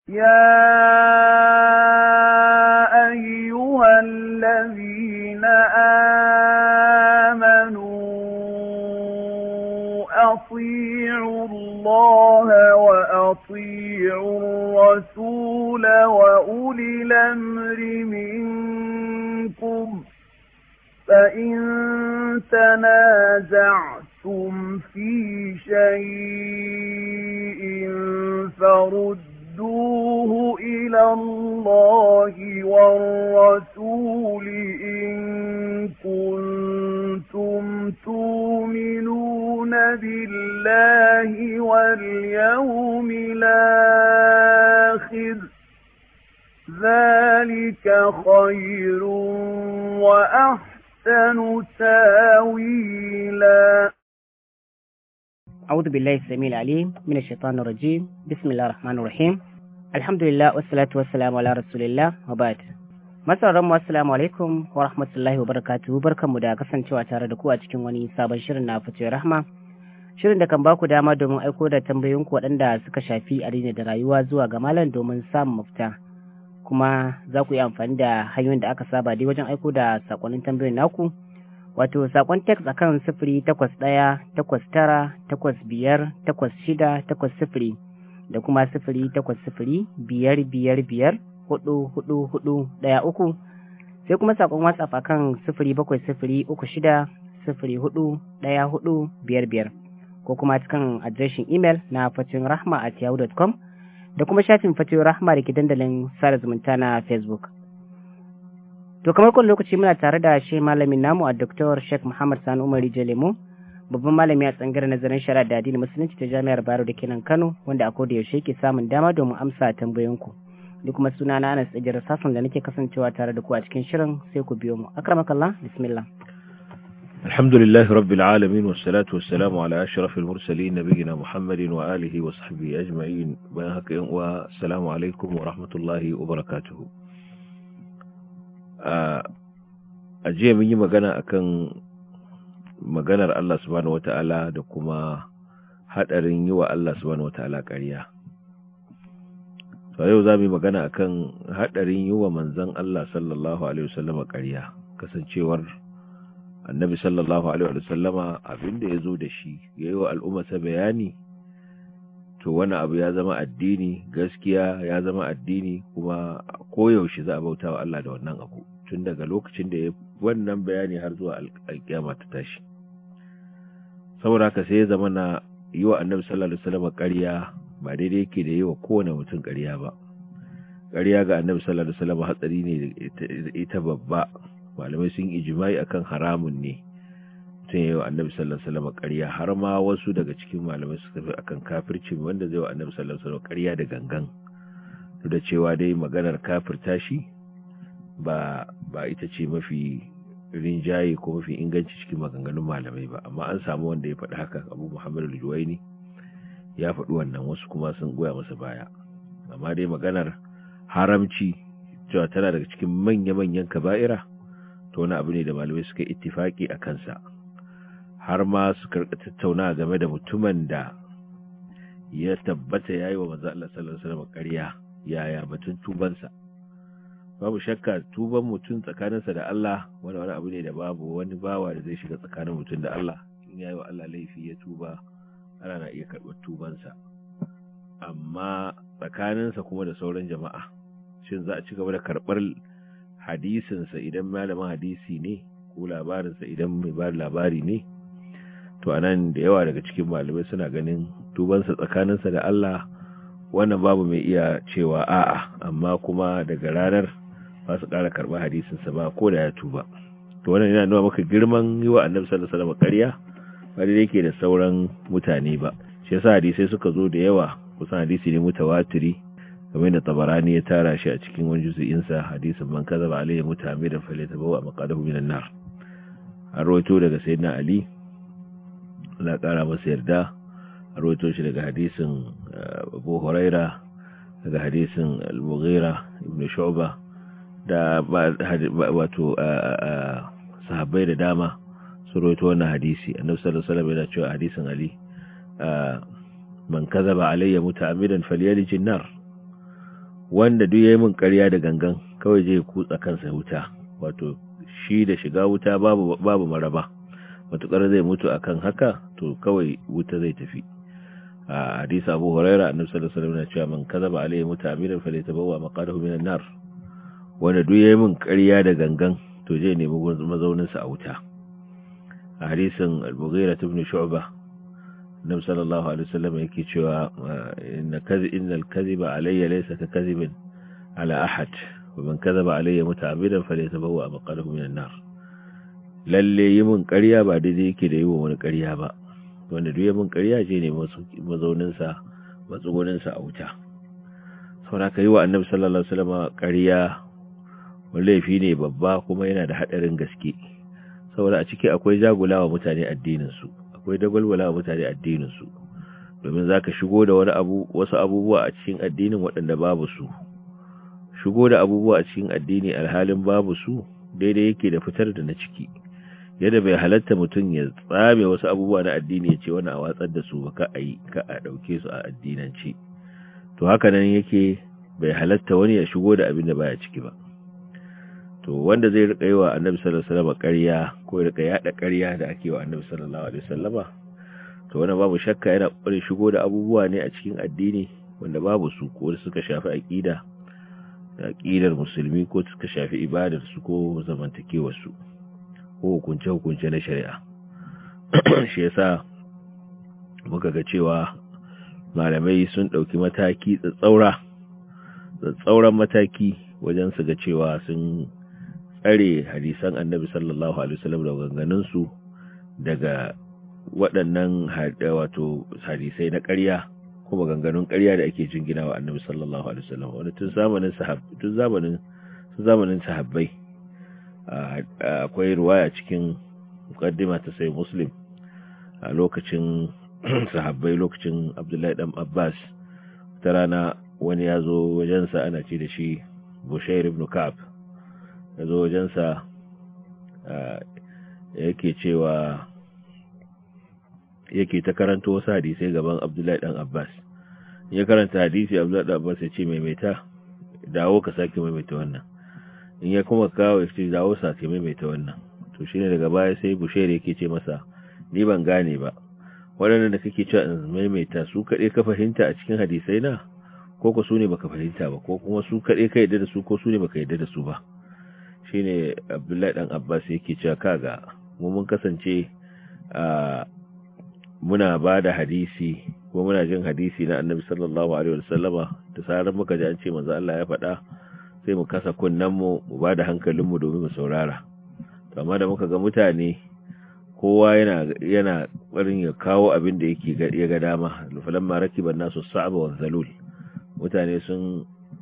يا أيها الذين آمنوا أطيعوا الله وأطيعوا الرسول وأولي الأمر منكم فإن تنازعتم في شيء فردوه إلى الله والرسول إن كنتم تؤمنون بالله واليوم الآخر ذلك خير وأحسن تاويلا أعوذ بالله السميع العليم من الشيطان الرجيم بسم الله الرحمن الرحيم الحمد لله والصلاة والسلام على رسول الله وبعد Masarar mu assalamu alaikum wa rahmatullahi wa barakatuhu barkanmu da kasancewa tare da ku a cikin wani sabon shirin na fice rahma shirin da kan baku dama domin aiko da tambayoyinku waɗanda suka shafi addini da rayuwa zuwa ga malam domin samun mafita kuma za ku yi amfani da hanyoyin da aka saba dai wajen aiko da sakonnin tambayoyin naku wato sakon text akan sifiri takwas ɗaya takwas tara takwas biyar takwas shida takwas sifiri da kuma sifiri takwas sifiri biyar biyar biyar hudu hudu hudu ɗaya uku sai kuma sakon whatsapp akan sifiri bakwai sifiri uku shida sifiri hudu ɗaya hudu biyar biyar ko kuma cikin adireshin imel na fatin rahma at yahoo.com da kuma shafin fatin rahma da ke dandalin sada zumunta na facebook To kamar kun lokaci muna tare da shi malamin namu a Dr. Sheikh Muhammad Sani Umar Jalemu, babban malami a tsangar nazarin shari'a da addinin musulunci ta Jami'ar Bayero da kenan Kano, wanda a koda yaushe ke samun dama domin amsa tambayoyinku. Ni kuma suna na Anas Ejir Sassan da nake kasancewa tare da ku a cikin shirin sai ku biyo mu. Akramakallah, bismillah. الحمد لله رب العالمين والصلاة والسلام على أشرف المرسلين نبينا محمد وآله وصحبه أجمعين والسلام عليكم ورحمة الله وبركاته a jiya mun yi magana akan maganar Allah subhanahu wata'ala da kuma hadarin yi wa Allah subhanahu wata'ala ƙarya to yau za mu yi magana akan hadarin yi wa manzon Allah sallallahu alaihi wasallama ƙarya kasancewar annabi sallallahu alaihi wasallama abinda ya zo da shi ya yi wa al'ummarsa bayani to wani abu ya zama addini gaskiya ya zama addini kuma koyaushe za a bauta wa Allah da wannan abu tun daga lokacin da ya wannan bayani har zuwa alkiyama ta tashi saboda haka sai ya zama na yi wa annabi sallallahu alaihi wasallam ƙarya ba daidai yake da yi wa kowane mutum ƙarya ba ƙarya ga annabi sallallahu alaihi wasallam hatsari ne ita babba malamai sun ijimai akan haramun ne mutum ya yi wa annabi sallallahu alaihi wasallam ƙarya har ma wasu daga cikin malamai suka fi akan kafirci wanda zai wa annabi sallallahu alaihi wasallam ƙarya da gangan duk da cewa dai maganar kafirta shi ba ba ita ce mafi rinjaye ko mafi inganci cikin maganganun malamai ba amma an samu wanda ya faɗi haka abu muhammad al-juwaini ya faɗi wannan wasu kuma sun goya masa baya amma dai maganar haramci cewa tana daga cikin manya-manyan kaba'ira to wani abu ne da malamai suka ittifaki a kansa har ma su karɓi tattauna game da mutumin da ya tabbata ya yi wa manzo Allah sallallahu alaihi wasallam ƙarya yaya batun tubansa babu shakka tuban mutum tsakaninsa da Allah wani wani abu ne da babu wani bawa da zai shiga tsakanin mutum da Allah in yayi wa Allah laifi ya tuba ana na iya karɓar tubansa amma tsakaninsa kuma da sauran jama'a shin za a ci gaba da karɓar hadisinsa idan malamin hadisi ne ko labarinsa idan mai ba labari ne to anan da yawa daga cikin malamai suna ganin tubansa tsakaninsa da Allah wannan babu mai iya cewa a'a amma kuma daga ranar ba su ƙara karɓar hadisinsa ba ko da ya tuba to wannan yana nuna maka girman yi wa annabi sallallahu alaihi wasallam ƙarya ba da yake da sauran mutane ba shi yasa hadisai suka zo da yawa kusan hadisi ne mutawatiri kamar da tabarani ya tara shi a cikin wani juzu'in sa hadisin man kazaba alayhi mutamidan falyatabawa maqadahu minan nar an rawaito daga sayyidina ali Allah ƙara masa yarda an rawaito shi daga hadisin abu huraira daga hadisin al-mughira ibn shu'ba da wato sahabbai da dama su roito wannan hadisi annabi sallallahu alaihi wasallam yana cewa hadisin ali man kazaba alayya muta'ammidan falyalij an-nar wanda duk yayi min ƙarya da gangan kawai zai kutsa kansa wuta wato shi da shiga wuta babu babu maraba matukar zai mutu akan haka to kawai wuta zai tafi a hadisi Abu Huraira annabi sallallahu alaihi wasallam ya ce man kazaba alayhi muta'ammidan falyatabawwa maqadahu minan nar wanda duk yayi min ƙarya da gangan to zai nemi mazaunin sa a wuta a hadisin Al-Mughira ibn Shu'bah Nabi sallallahu alaihi wasallam yake cewa inna kadhi innal kadhiba alayya laysa ka kadhibin ala ahad wa man kadhaba alayya muta'ammidan falyatabawwa maqadahu minan nar lalle yi mun ƙarya ba daidai yake da yi wa wani ƙarya ba wanda duk mun ƙarya je ne mazaunin sa matsugunin sa a wuta saboda ka yi wa annabi sallallahu alaihi wasallam ƙarya wani laifi ne babba kuma yana da hadarin gaske saboda a ciki akwai jagulawa mutane addinin su akwai dagwalwala wa mutane addininsu domin za ka shigo da wani abu wasu abubuwa a cikin addinin waɗanda babu su shigo da abubuwa a cikin addini alhalin babu su daidai yake da fitar da na ciki yadda bai halatta mutum ya tsame wasu abubuwa na addini ya ce wani a watsar da su ba ka a yi ka a ɗauke su a addinance to haka nan yake bai halatta wani ya shigo da abin da baya ciki ba to wanda zai rika yi wa annabi sallallahu alaihi wasallam ƙarya ko ya rika yada ƙarya da ake wa annabi sallallahu alaihi wasallama to wannan babu shakka yana ƙoƙarin shigo da abubuwa ne a cikin addini wanda babu su ko suka shafi aqida da aqidar musulmi ko suka shafi ibadar su ko zamantakewar su ko hukunce hukunce na shari'a shi yasa muka ga cewa malamai sun dauki mataki tsatsaura tsatsauran mataki wajen su ga cewa sun tsare hadisan annabi sallallahu alaihi wasallam da ganganunsu daga waɗannan wato hadisai na ƙarya kuma ganganun ƙarya da ake jingina wa annabi sallallahu alaihi wasallam wani tun zamanin sahab tun zamanin tun zamanin sahabbai akwai ruwaya cikin muqaddima ta sai muslim a lokacin sahabbai lokacin abdullahi dan abbas ta rana wani ya zo wajensa ana ce da shi bushair ibn ka'ab ya zo wajensa yake cewa yake ta karanta wasu hadisai gaban abdullahi dan abbas ya karanta hadisi abdullahi dan abbas ya ce maimaita dawo ka sake maimaita wannan in ya kuma kawo ya ce dawo sake maimaita wannan to shine daga baya sai bushair yake ce masa ni ban gane ba waɗannan da kake cewa in maimaita su kaɗai ka fahimta a cikin hadisai na ko ko su ne baka fahimta ba ko kuma su kaɗai ka yadda da su ko su ne baka yadda da su ba shine abdullahi dan abbas yake cewa kaga mu mun kasance a muna ba da hadisi ko muna jin hadisi na annabi sallallahu alaihi wasallama da sarar muka ji an ce manzo Allah ya faɗa sai mu kasa kunnen mu mu ba da hankalin mu domin mu saurara to amma da muka ga mutane kowa yana yana barin ya kawo abin da yake ya ga dama falamma rakiban nasu sa'aba wa zalul mutane sun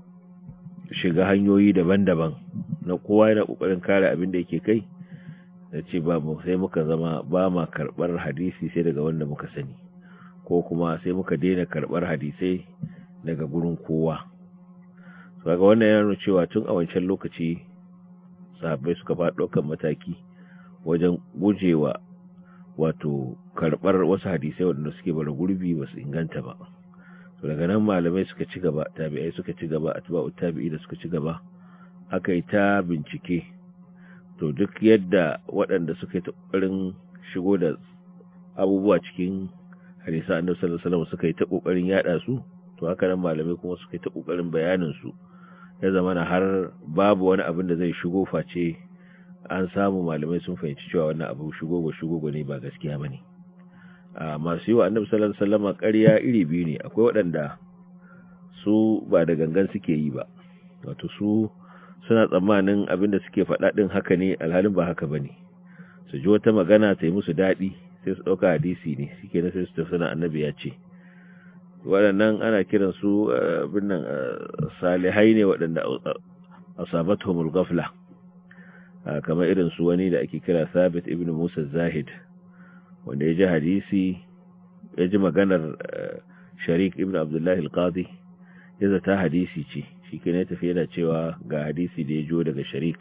shiga hanyoyi daban-daban na kowa yana kokarin kare abin da yake kai da ce ba mu sai muka zama ba ma karbar hadisi sai daga wanda muka sani ko kuma sai muka daina karbar hadisai daga gurin kowa so ga wannan yana nuna cewa tun a wancan lokaci sahabbai suka fara ɗaukar mataki wajen gujewa wato karbar wasu hadisai waɗanda suke bara gurbi ba su inganta ba to daga nan malamai suka ci gaba tabi'ai suka ci gaba atba'u tabi'i da suka ci gaba aka yi ta bincike to duk yadda waɗanda suka yi ta ƙoƙarin shigo da abubuwa cikin hadisa annabi sallallahu alaihi wasallam suka yi ta ƙoƙarin yada su to haka nan malamai kuma suka yi ta ƙoƙarin bayanin su ya zama na har babu wani abin da zai shigo face an samu malamai sun fahimci cewa wannan abu shigo go shigo go ne ba gaskiya bane a masu yi wa annabi sallallahu alaihi wasallam ƙarya iri biyu ne akwai waɗanda su ba da gangan suke yi ba wato su suna tsammanin abin da suke faɗa ɗin haka ne alhalin ba haka ba ne su ji wata magana ta yi musu daɗi sai su ɗauka hadisi ne suke na sai su tafi na annabi ya ce waɗannan ana kiran su abin nan salihai ne waɗanda asabatuhumul ghafla kamar irin su wani da ake kira Sabit ibn Musa Zahid wanda ya ji hadisi ya ji maganar Sharik ibn Abdullah al-Qadi ya zata hadisi ce shi ke ne tafiye da cewa ga hadisi da ya jo daga sharik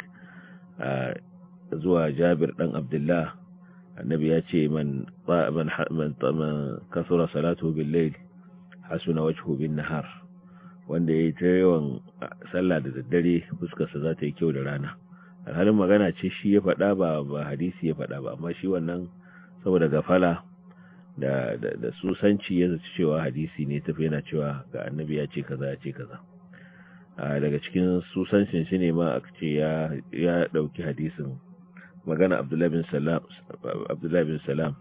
zuwa jabir dan abdullah annabi ya ce man kasura salatu bil layl hasuna wajhu bin nahar wanda ya yi ta yawan sallah da daddare fuskarsa za ta yi kyau da rana alhalin magana ce shi ya faɗa ba ba hadisi ya faɗa ba amma shi wannan saboda gafala da da, da susanci ya zaci cewa hadisi ne tafi yana cewa ga annabi ya ce kaza ya ce kaza a daga cikin susancin shi ne ma aka ce ya ya dauki hadisin magana Abdullahi bin Salam Abdullahi bin Salam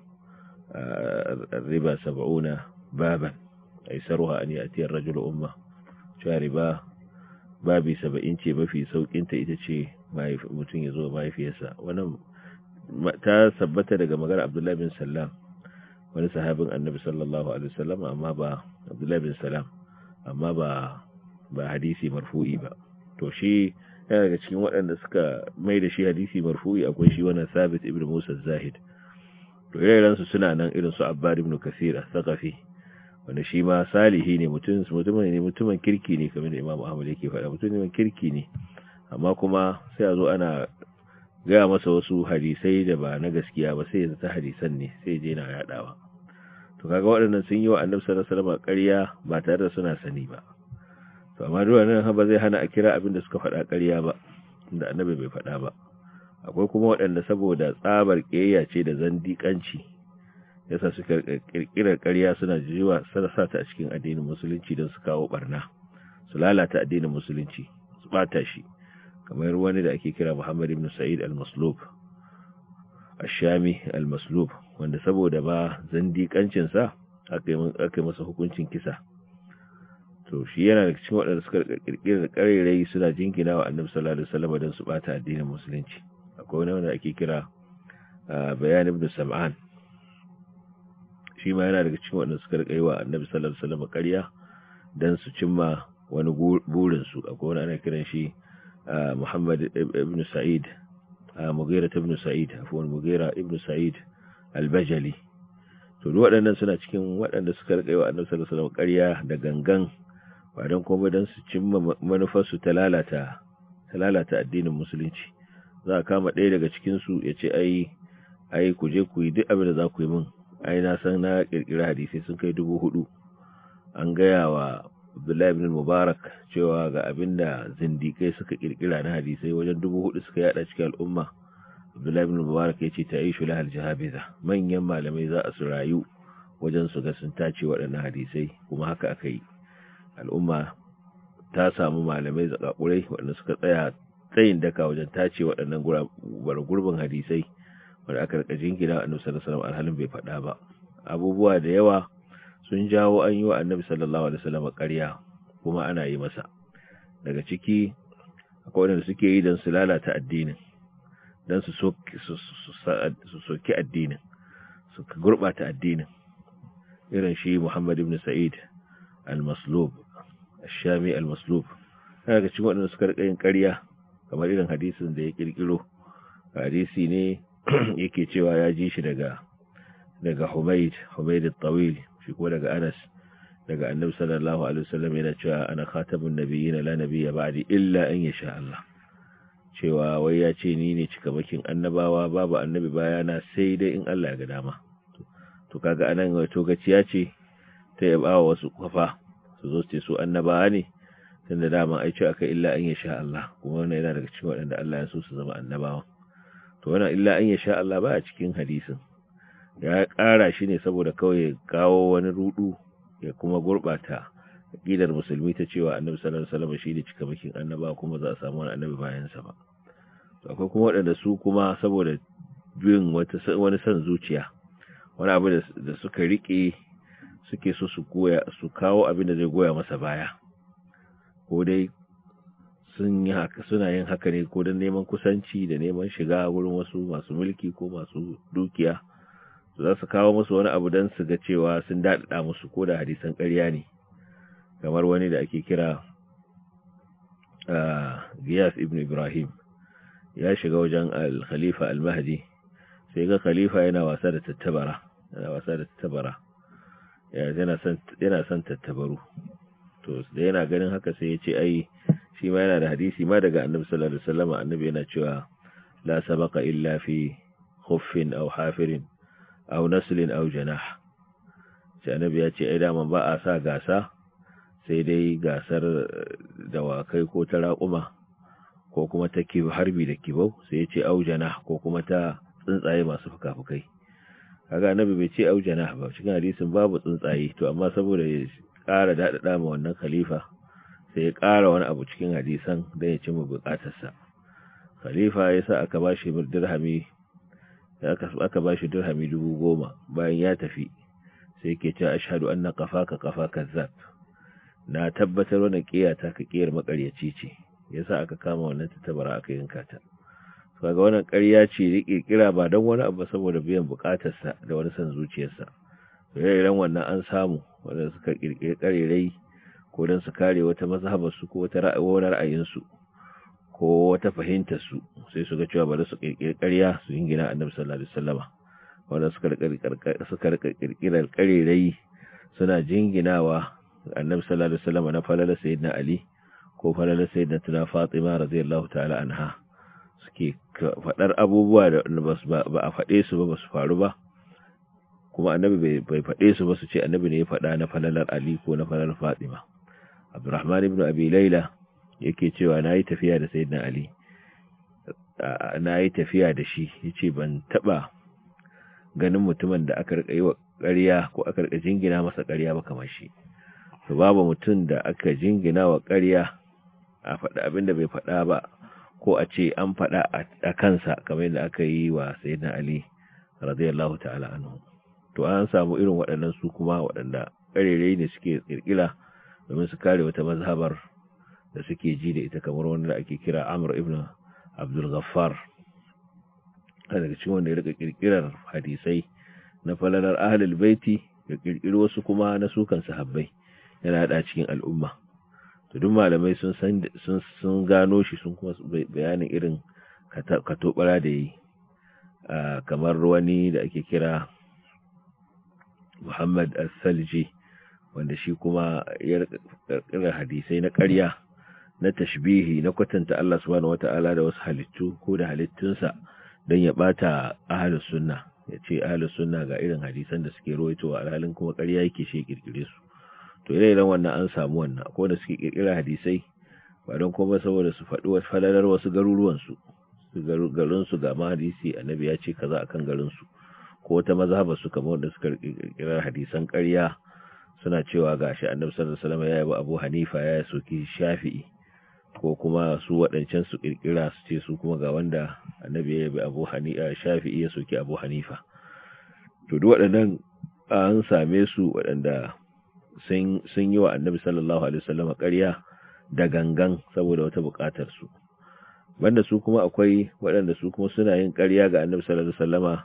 riba 70 baban aisaruha an yati ar-rajulu umma cewa riba babi 70 ce mafi saukin ta ita ce mutum ya zo mahaifiyarsa wannan ta sabbata daga magana Abdullahi bin Salam wani sahabin Annabi sallallahu alaihi wasallam amma ba Abdullahi bin Salam amma ba ba hadisi marfu'i ba to shi yana daga cikin waɗanda suka mai da shi hadisi marfu'i akwai shi wannan Sabit ibn Musa Zahid to irin su suna nan irin su Abbad ibn Kathir al-Thaqafi wanda shi ma salihi ne mutum mutumin ne mutumin kirki ne kamar da Imam Ahmad yake faɗa mutumin kirki ne amma kuma sai a zo ana gaya masa wasu hadisai da ba na gaskiya ba sai ya zata hadisan ne sai je na yadawa to kaga waɗannan sun yi wa Annabi sallallahu alaihi wasallam ƙarya ba tare da suna sani ba to amma duk wannan ba zai hana a kira abin da suka faɗa ƙarya ba da Annabi bai faɗa ba akwai kuma waɗanda saboda tsabar ƙiyayya ce da zandiƙanci yasa suka kirkirar ƙarya suna jiwa sana sa ta a cikin addinin musulunci don su kawo barna su lalata addinin musulunci su bata shi kamar wani da ake kira Muhammad ibn Sa'id al-Maslub ash-Shami al-Maslub wanda saboda ba zandiƙancin sa aka yi masa hukuncin kisa to shi yana da cikin waɗanda suka kirkirar ƙarerai suna jinkina wa Annabi sallallahu alaihi wasallam don su bata addinin musulunci akwai wani wanda ake kira Bayan ibn Sam'an shi ma yana daga cikin waɗanda suka riƙa yi wa Annabi sallallahu alaihi wasallam ƙarya dan su cimma wani burin su akwai wani ana kiran shi Muhammad ibn Sa'id Mughira ibn Sa'id afwan Mughira ibn Sa'id al-Bajali to duk waɗannan suna cikin waɗanda suka rika wa Annabi sallallahu alaihi wasallam ƙarya da gangan ba dan kuma dan su cimma manufar su ta lalata ta lalata addinin musulunci za a kama ɗaya daga cikin su ya ce ai ai ku je ku yi duk abin da za ku yi min ai na san na kirkira hadisi sun kai dubu hudu an gaya wa Abdullahi ibn Mubarak cewa ga abinda zindikai suka kirkira na hadisai wajen dubu hudu suka yada cikin al'umma Abdullahi ibn Mubarak ya ce ta yi shula aljahabiza manyan malamai za a su rayu wajen su ga sun tace waɗannan hadisai kuma haka aka yi al'umma ta samu malamai zakakurai waɗanda suka tsaya tsayin daka wajen tace waɗannan gurbin hadisai wanda aka rika jingina annabi sallallahu alaihi wasallam alhalin bai faɗa ba abubuwa da yawa sun jawo an yi wa annabi sallallahu alaihi wasallam ƙarya kuma ana yi masa daga ciki akwai wanda suke yi don su lalata addinin don su soki addinin su gurɓata addinin irin shi Muhammad ibn Sa'id al-Maslub al-Shami al-Maslub daga cikin waɗanda suka rika yin ƙarya kamar irin hadisin da ya kirkiro hadisi ne yake cewa ya ji shi daga daga Humayd Humayd al-Tawil shi ko daga Anas daga Annabi sallallahu alaihi wasallam yana cewa ana khatamun nabiyyin la nabiyya ba'di illa an yasha Allah cewa wai ya ce ni ne cikamakin annabawa babu annabi bayana sai dai in Allah ya ga dama to kaga anan wato gaciya ce ta yaba wasu kafa su zo su su annabawa ne tunda dama ai ce aka illa an yasha Allah kuma wannan yana daga cikin waɗanda Allah ya so su zama annabawa to wannan illa an yasha Allah ba a cikin hadisin ya ƙara shi ne saboda kawai ya kawo wani rudu ya kuma gurɓata aƙidar musulmi ta cewa annabi sallallahu alaihi wasallam shi ne cikamakin annaba kuma za a samu wani annabi bayan sa ba to akwai kuma waɗanda su kuma saboda bin wata wani san zuciya wani abu da suka rike suke so su goya su kawo abin da zai goya masa baya ko dai sun yi haka suna yin haka ne ko don neman kusanci da neman shiga wurin wasu masu mulki ko masu dukiya za su kawo musu wani abu don su ga cewa sun daɗaɗa musu ko da hadisan ƙarya ne kamar wani da ake kira Giyas ibn Ibrahim ya shiga wajen al-Khalifa al-Mahdi sai ga Khalifa yana wasa da tattabara yana wasa da tattabara yana son yana son tattabaru to da yana ganin haka sai ya ce ai shi ma yana da hadisi ma daga Annabi sallallahu alaihi wasallam Annabi yana cewa la sabaqa illa fi khuffin aw hafirin aw naslin aw janah sai annabi ya ce ai daman ba a sa gasa sai dai gasar dawakai ko ta raƙuma ko kuma ta harbi da kibau sai ya ce aujana ko kuma ta tsuntsaye masu fuka-fukai kaga annabi bai ce aujana ba cikin hadisin babu tsuntsaye to amma saboda ya ƙara daɗaɗa ma wannan khalifa sai ya ƙara wani abu cikin hadisan don ya cimma buƙatarsa khalifa ya sa aka ba shi dirhami aka ba shi dirhami dubu goma bayan ya tafi sai ke ce ashhadu anna qafaka qafaka zab na tabbatar wannan kiyata ka kiyar makaryaci ce yasa aka kama wannan tattabara aka yanka ta kaga wannan ƙarya ce rike kira ba don wani abu saboda biyan bukatarsa da wani san zuciyarsa irin wannan an samu wanda suka kirkiri karerai ko don su kare wata mazhabar su ko wata ra'ayin su ko wata fahimtar su sai su ga cewa bari su kirkiri ƙarya su yingina annabi sallallahu alaihi wasallama wanda suka suka kirkirar karerai suna jinginawa annabi sallallahu alaihi wasallama na falala sayyidina ali ko falala sayyidina tuna fatima radiyallahu ta'ala anha suke faɗar abubuwa da ba a faɗe su ba ba su faru ba kuma annabi bai faɗe su ba su ce annabi ne ya faɗa na falalar ali ko na falalar fatima abdurrahman ibn abi laila yake cewa na yi tafiya da sayyidina ali na yi tafiya da shi ya ce ban taɓa ganin mutumin da aka rika yi wa ƙarya ko aka rika jingina masa ƙarya ba kamar shi to babu mutum da aka jingina wa ƙarya a faɗa abin da bai faɗa ba ko a ce an faɗa a kansa kamar yadda aka yi wa sayyidina ali radiyallahu ta'ala anhu to an samu irin waɗannan su kuma waɗanda ƙarere ne suke kirkira domin su kare wata mazhabar da suke ji da ita kamar wanda ake kira Amr ibn Abdul Ghaffar daga cikin wanda ya rika kirkirar hadisai na falalar ahlul baiti ya kirkiri wasu kuma na sukan sahabbai yana hada cikin al'umma to duk malamai sun san sun sun gano shi sun kuma bayanin irin katobara da yi kamar wani da ake kira Muhammad As-Salji wanda shi kuma ya kirkira hadisai na ƙarya na tashbihi na kwatanta Allah subhanahu wata'ala da wasu halittu ko da halittunsa don ya bata ahlus sunna ya ce ahlus sunna ga irin hadisan da suke rawaitowa alhalin kuma ƙarya yake shi kirkire su to ire-iren wannan an samu wannan ko da suke kirkira hadisai ba don kuma saboda su faɗi wasu falalar wasu garuruwan su garin su ga ma hadisi annabi ya ce kaza akan garin su ko wata mazhaba su kamar da suka kirkira hadisan ƙarya suna cewa gashi annabi sallallahu alaihi wasallam ya yi Abu Hanifa ya soki Shafi'i ko kuma su waɗancan su ƙirƙira su ce su kuma ga wanda annabi ya yabi abu hanifa shafi'i ya soki abu hanifa to duk waɗannan an same su waɗanda sun yi wa annabi sallallahu alaihi wasallam ƙarya da gangan saboda wata buƙatar su banda su kuma akwai waɗanda su kuma suna yin ƙarya ga annabi sallallahu alaihi wasallama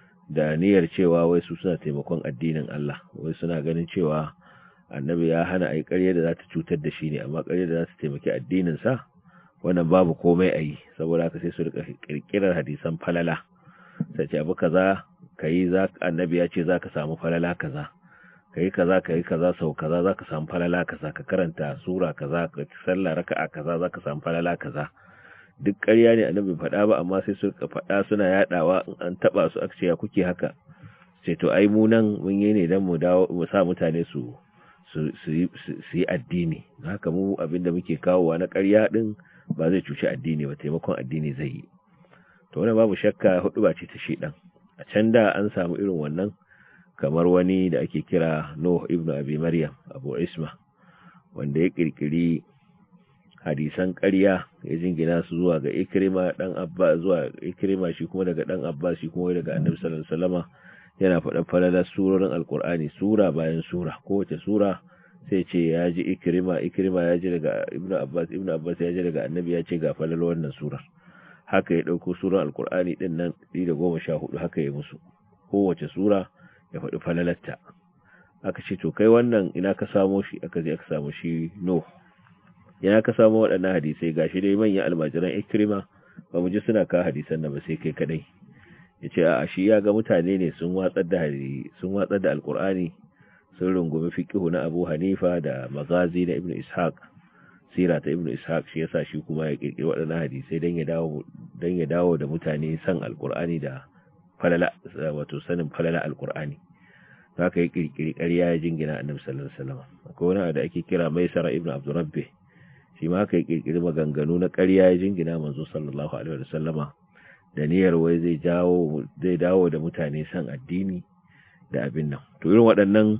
da niyyar cewa wai su suna taimakon addinin Allah wai suna ganin cewa annabi ya hana a yi ƙarya da za ta cutar da shi ne amma ƙarya da za ta taimaki addininsa wannan babu komai a yi saboda haka sai su rika ƙirƙirar hadisan falala sai ce abu kaza ka yi za annabi ya ce za ka samu falala kaza ka yi kaza ka yi kaza sau kaza za ka samu falala kaza ka karanta sura kaza ka sallah raka'a kaza za ka samu falala kaza duk ƙarya ne annabi faɗa ba amma sai su rika faɗa suna yaɗawa in an taɓa su aka ce ya kuke haka sai to ai mu nan mun yi ne don mu dawo mu sa mutane su su yi addini haka mu abinda muke kawowa na ƙarya ɗin ba zai cuci addini ba taimakon addini zai yi to wani babu shakka hudu ba ce ta shedan a can da an samu irin wannan kamar wani da ake kira Nuh ibn Abi Maryam Abu Isma wanda ya kirkiri hadisan ƙarya ya jingina su zuwa ga Ikrima dan Abba zuwa Ikrima shi kuma daga dan Abba shi kuma daga Annabi sallallahu alaihi wasallama yana faɗa falalar surorin alkur'ani sura bayan sura kowace sura sai ce ya ji ikirima ikirima ya ji daga ibnu abbas ibnu abbas ya ji daga annabi ya ce ga falalar wannan surar haka ya ɗauko surar alkur'ani ɗin nan ɗi da goma sha hudu haka ya musu kowace sura ya faɗi falalarta aka ce to kai wannan ina ka samo shi aka je aka samu shi no ina ka samo waɗannan hadisai gashi dai manyan almajiran ikirima ba mu ji suna ka hadisan nan ba sai kai kadai ya ce a shi ya ga mutane ne sun watsar da sun watsar da alkur'ani sun rungumi fiqhu na Abu Hanifa da magazi na Ibn Ishaq sira ta Ibn Ishaq shi yasa shi kuma ya kirkiri waɗannan hadisai dan ya dawo dan ya dawo da mutane san alkur'ani da falala wato sanin falala alkur'ani haka yi kirkiri ƙarya ya jingina annabi sallallahu alaihi wasallam akwai wani da ake kira maisara ibn abdurrabbi shi ma haka yi kirkiri maganganu na ƙarya ya jingina manzo sallallahu alaihi wasallama da niyyar wai zai jawo zai dawo da mutane san addini da abin nan to irin waɗannan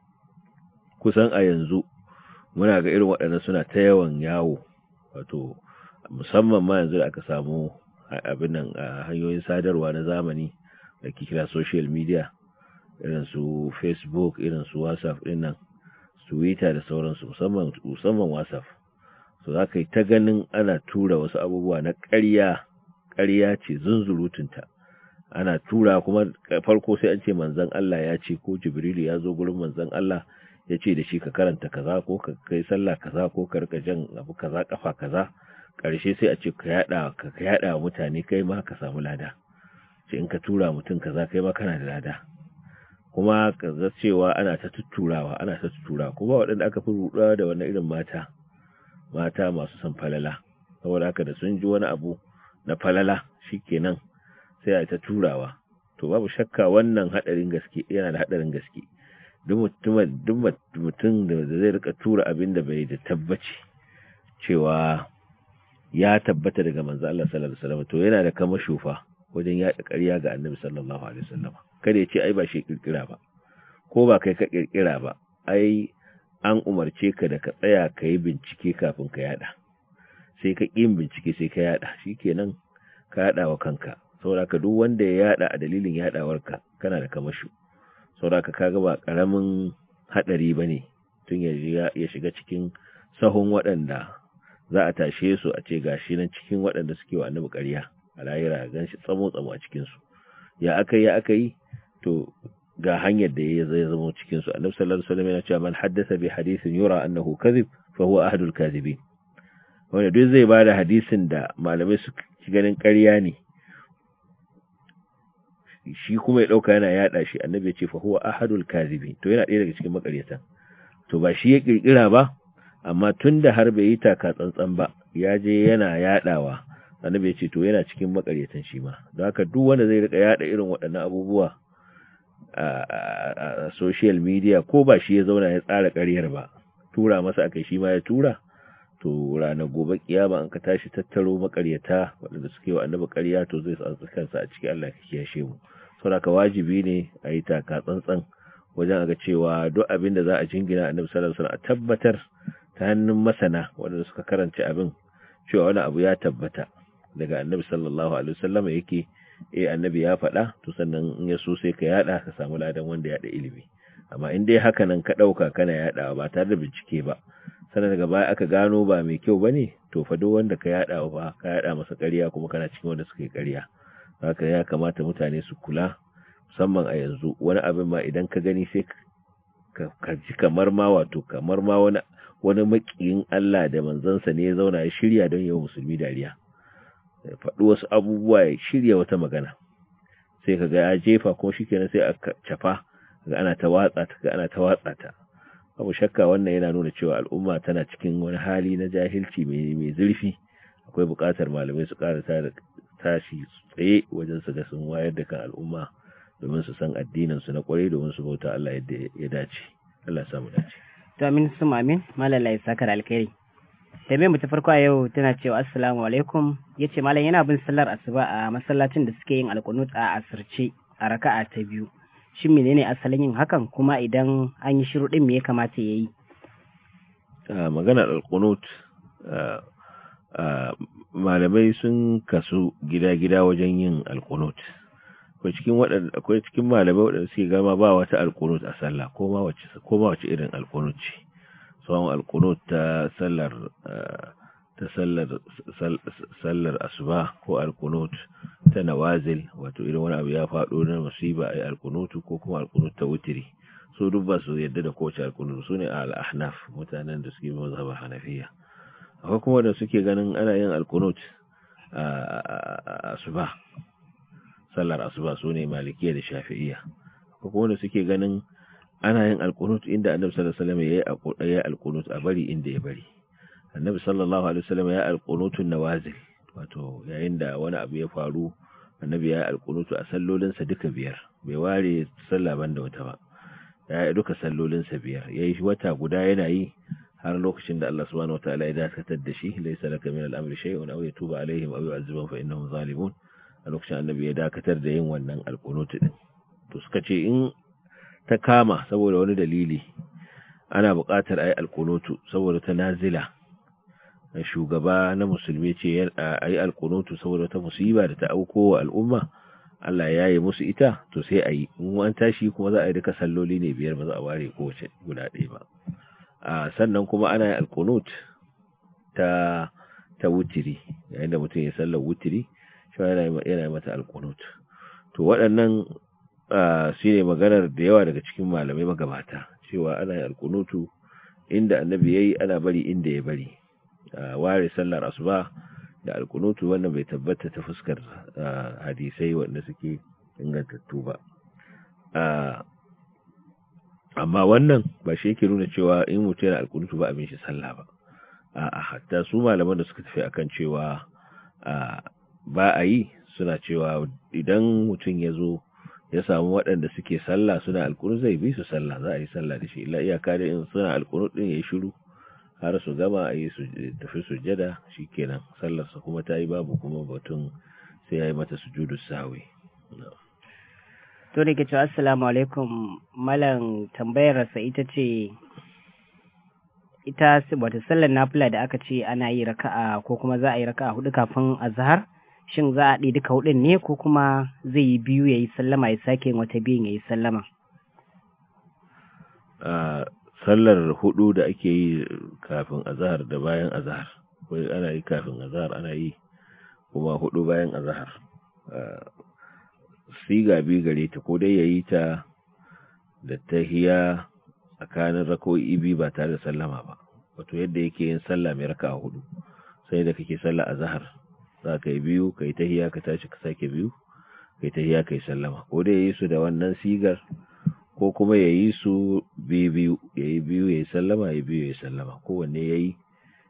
kusan a yanzu muna ga irin waɗannan suna ta yawan yawo wato musamman ma yanzu da aka samu abin nan a hanyoyin sadarwa na zamani da ke kira social media irin su facebook irin su whatsapp din nan twitter da sauransu musamman musamman whatsapp so za ka yi ta ganin ana tura wasu abubuwa na ƙarya ƙarya ce zunzurutunta ana tura kuma farko sai an ce manzon Allah ya ce ko jibrilu ya zo gurin manzon Allah ya ce da shi ka karanta kaza ko ka kai sallah kaza ko ka rika jan abu kaza kafa kaza karshe sai a ce ka yada ka yada wa mutane kai ma ka samu lada ce in ka tura mutum kaza kai ma kana da lada kuma ka ga cewa ana ta tutturawa ana ta tuttura kuma waɗanda aka fi ruɗa da wannan irin mata mata masu son falala saboda haka da sun ji wani abu na falala shikenan sai a ta turawa to babu shakka wannan hadarin gaske yana da hadarin gaske duk mutum da zai rika tura abin da bai da tabbaci cewa ya tabbata daga manzo Allah sallallahu alaihi wasallam to yana da kama shufa wajen yaɗa ƙarya ga annabi sallallahu alaihi wasallam kada ya ce ai ba shi kirkira ba ko ba kai ka kirkira ba ai an umarce ka da ka tsaya ka yi bincike kafin ka yada sai ka ƙin bincike sai ka yada shikenan ka yada wa kanka saboda ka duk wanda ya yada a dalilin yadawarka kana da kamashu saboda ka kaga ba karamin hadari bane tun ya ya shiga cikin sahun waɗanda za a tashe su a ce gashi nan cikin waɗanda suke wa annabi ƙarya a layira gan shi tsamo tsamo a cikin su ya akai ya akai to ga hanyar da ya zai zama cikin su annabi sallallahu alaihi wasallam yana cewa man haddatha bi hadithin yura annahu kadhib fa huwa ahadul kadhibin wanda duk zai bada hadisin da malamai su ganin ƙarya ne shi kuma ya dauka yana yada shi annabi ya ce fa huwa ahadul kadhibin to yana ɗaya daga cikin makaryatan to ba shi ya kirkira ba amma tunda har bai yi taka tsantsan ba ya je yana yadawa annabi ya ce to yana cikin makaryatan shi ma don haka duk wanda zai rika yada irin waɗannan abubuwa a social media ko ba shi ya zauna ya tsara ƙaryar ba tura masa akai shi ma ya tura to ranar gobe kiyama an ka tashi tattaro makaryata waɗanda suke wa annabi ƙarya to zai tsantsa kansa a cikin Allah ka kiyashe mu saboda wajibi ne a yi taka tsantsan wajen ga cewa duk abin da za a jingina annabi sallallahu alaihi wasallam a tabbatar ta hannun masana waɗanda suka karanta abin cewa wani abu ya tabbata daga annabi sallallahu alaihi wasallam yake eh annabi ya faɗa to sannan in ya so sai ka yada ka samu ladan wanda ya da ilimi amma in dai haka nan ka ɗauka kana yadawa ba tare da bincike ba sannan daga baya aka gano ba mai kyau bane to fa duk wanda ka yada ba ka yada masa ƙarya kuma kana cikin wanda suka yi ƙarya haka ya kamata mutane su kula musamman a yanzu wani abin ma idan ka gani sai ka ji kamar ma wato kamar ma wani wani makiyin Allah da manzansa ne ya zauna ya shirya don yawan musulmi dariya ya faɗi wasu abubuwa ya shirya wata magana sai ka ga ya jefa kuma shikenan sai a cafa ga ana ta watsa ta ga ana ta watsa ta abu shakka wannan yana nuna cewa al'umma tana cikin wani hali na jahilci mai zurfi akwai buƙatar malamai su ƙara tashi tsaye wajen su ga sun wayar da kan al'umma domin su san addinin su na kwarai domin su bauta Allah yadda ya dace Allah ya samu dace to amin sum amin malala ya saka alkhairi tambayar mu ta farko a yau tana cewa assalamu alaikum yace malam yana bin sallar asuba a masallacin da suke yin alqunut a asirce a raka'a ta biyu shin menene asalin yin hakan kuma idan an yi shiru din me ya kamata yayi maganar alqunut malamai sun kasu gida-gida wajen yin alqunut akwai cikin waɗanda akwai cikin malamai waɗanda suke gama ba wata alqunut a sallah ko ma wace ko ma wace irin alqunut ce sawan alqunut ta sallar ta sallar sallar asuba ko alqunut ta nawazil wato irin wani abu ya faɗo na musiba ai alqunutu ko kuma alqunut ta wutiri so duk ba su yadda da kowace alqunut su ne al-ahnaf mutanen da suke mazhaba hanafiya akwai kuma da suke ganin ana yin alqunut a asuba sallar asuba su ne malikiya da shafi'iyya akwai kuma da suke ganin ana yin alqunut inda annabi sallallahu alaihi wasallam yayi alqunut a bari inda ya bari annabi sallallahu alaihi wasallam ya alqunutun nawazil wato yayin da wani abu ya faru annabi ya alqunutu a sallolinsa duka biyar bai ware sallah banda wata ba ya yi duka sallolinsa biyar ya yi wata guda yana yi har lokacin da Allah subhanahu wataala ya dakatar da shi laysa laka min al-amri shay'un aw yatuba alaihim aw yu'adhibuhum fa innahum zalimun a lokacin annabi ya dakatar da yin wannan alqunut din to suka ce in ta kama saboda wani dalili ana buƙatar ayi alqunutu saboda ta nazila shugaba na musulmi ce ayi alqunutu saboda ta musiba da ta auko wa al'umma Allah ya yi musu ita to sai a yi in an tashi kuma za a yi duka salloli ne biyar ba za a ware kowace guda ɗaya ba a sannan kuma ana yin alkunut ta ta wutiri yayin da mutum ya sallar wutiri shi yana yi mata alkunut to waɗannan su ne maganar da yawa daga cikin malamai magabata cewa ana yin alkunutu inda annabi ya yi ana bari inda ya bari ware sallar asuba da alkunutu wannan bai tabbata ta fuskar hadisai wanda suke ingantattu ba amma wannan ba shi yake nuna cewa in mutum yana alkunutu ba abin shi sallah ba a hatta su malaman da suka tafi akan cewa ba a yi suna cewa idan mutum ya zo ya samu waɗanda suke sallah suna alkunu zai bi su sallah za a yi sallah da shi illa iyaka da in suna alkunu din ya yi shiru har su gama a yi tafi sujjada shi kenan sallarsa kuma ta yi babu kuma batun sai ya yi mata sujudu sawi to da ke cewa assalamu alaikum malam tambayarsa ita ce ita wata sallar nafila da aka ce ana yi raka'a ko kuma za a yi raka'a hudu kafin azhar shin za a ɗi duka hudun ne ko kuma zai yi biyu ya yi sallama ya sake wata biyun ya yi sallama sallar hudu da ake yi kafin azahar da bayan azahar wai ana yi kafin azahar ana yi kuma hudu bayan azahar siga bi gare ta ko dai yayi ta da tahiya tsakanin rako'i biyu ba tare da sallama ba wato yadda yake yin sallah mai raka'a hudu sai da kake sallah azahar za ka yi biyu ka yi tahiya ka tashi ka sake biyu ka yi tahiya ka yi sallama ko dai yayi su da wannan sigar ko kuma ya yi su biyu ya yi biyu ya yi sallama ya biyu ya yi sallama kowanne ya yi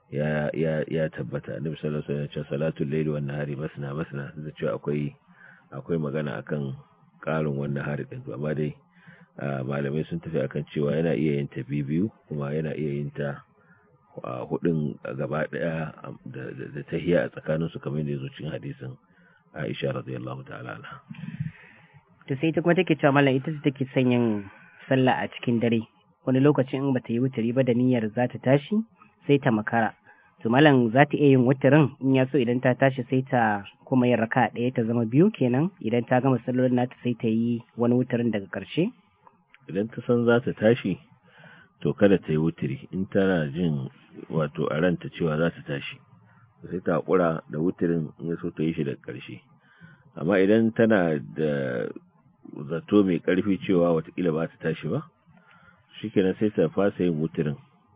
ya tabbata annabi sallallahu alaihi wasallam salatul layli wan nahari masna masna da cewa akwai akwai magana akan karin wannan hari din amma dai malamai sun tafi akan cewa yana iya yin ta biyu kuma yana iya yin ta hudun gaba daya da tahiya a tsakanin su kamar da yazo cikin hadisin Aisha radiyallahu ta'ala anha to sai ita kuma take cewa mallam ita ce take son yin sallah a cikin dare wani lokacin in bata yi wutari ba da niyyar za ta tashi sai ta makara to mallam za ta iya yin wutarin in ya so idan ta tashi sai ta kuma yin raka ɗaya ta zama biyu kenan idan ta gama sallolin nata sai ta yi wani wutarin daga ƙarshe idan ta san za ta tashi to kada ta yi wutari in tana jin wato a ranta cewa za ta tashi sai ta haƙura da wutarin in ya so ta yi shi daga ƙarshe amma idan tana da zato mai ƙarfi cewa watakila ba ta tashi ba shikenan sai ta fasa yin wutirin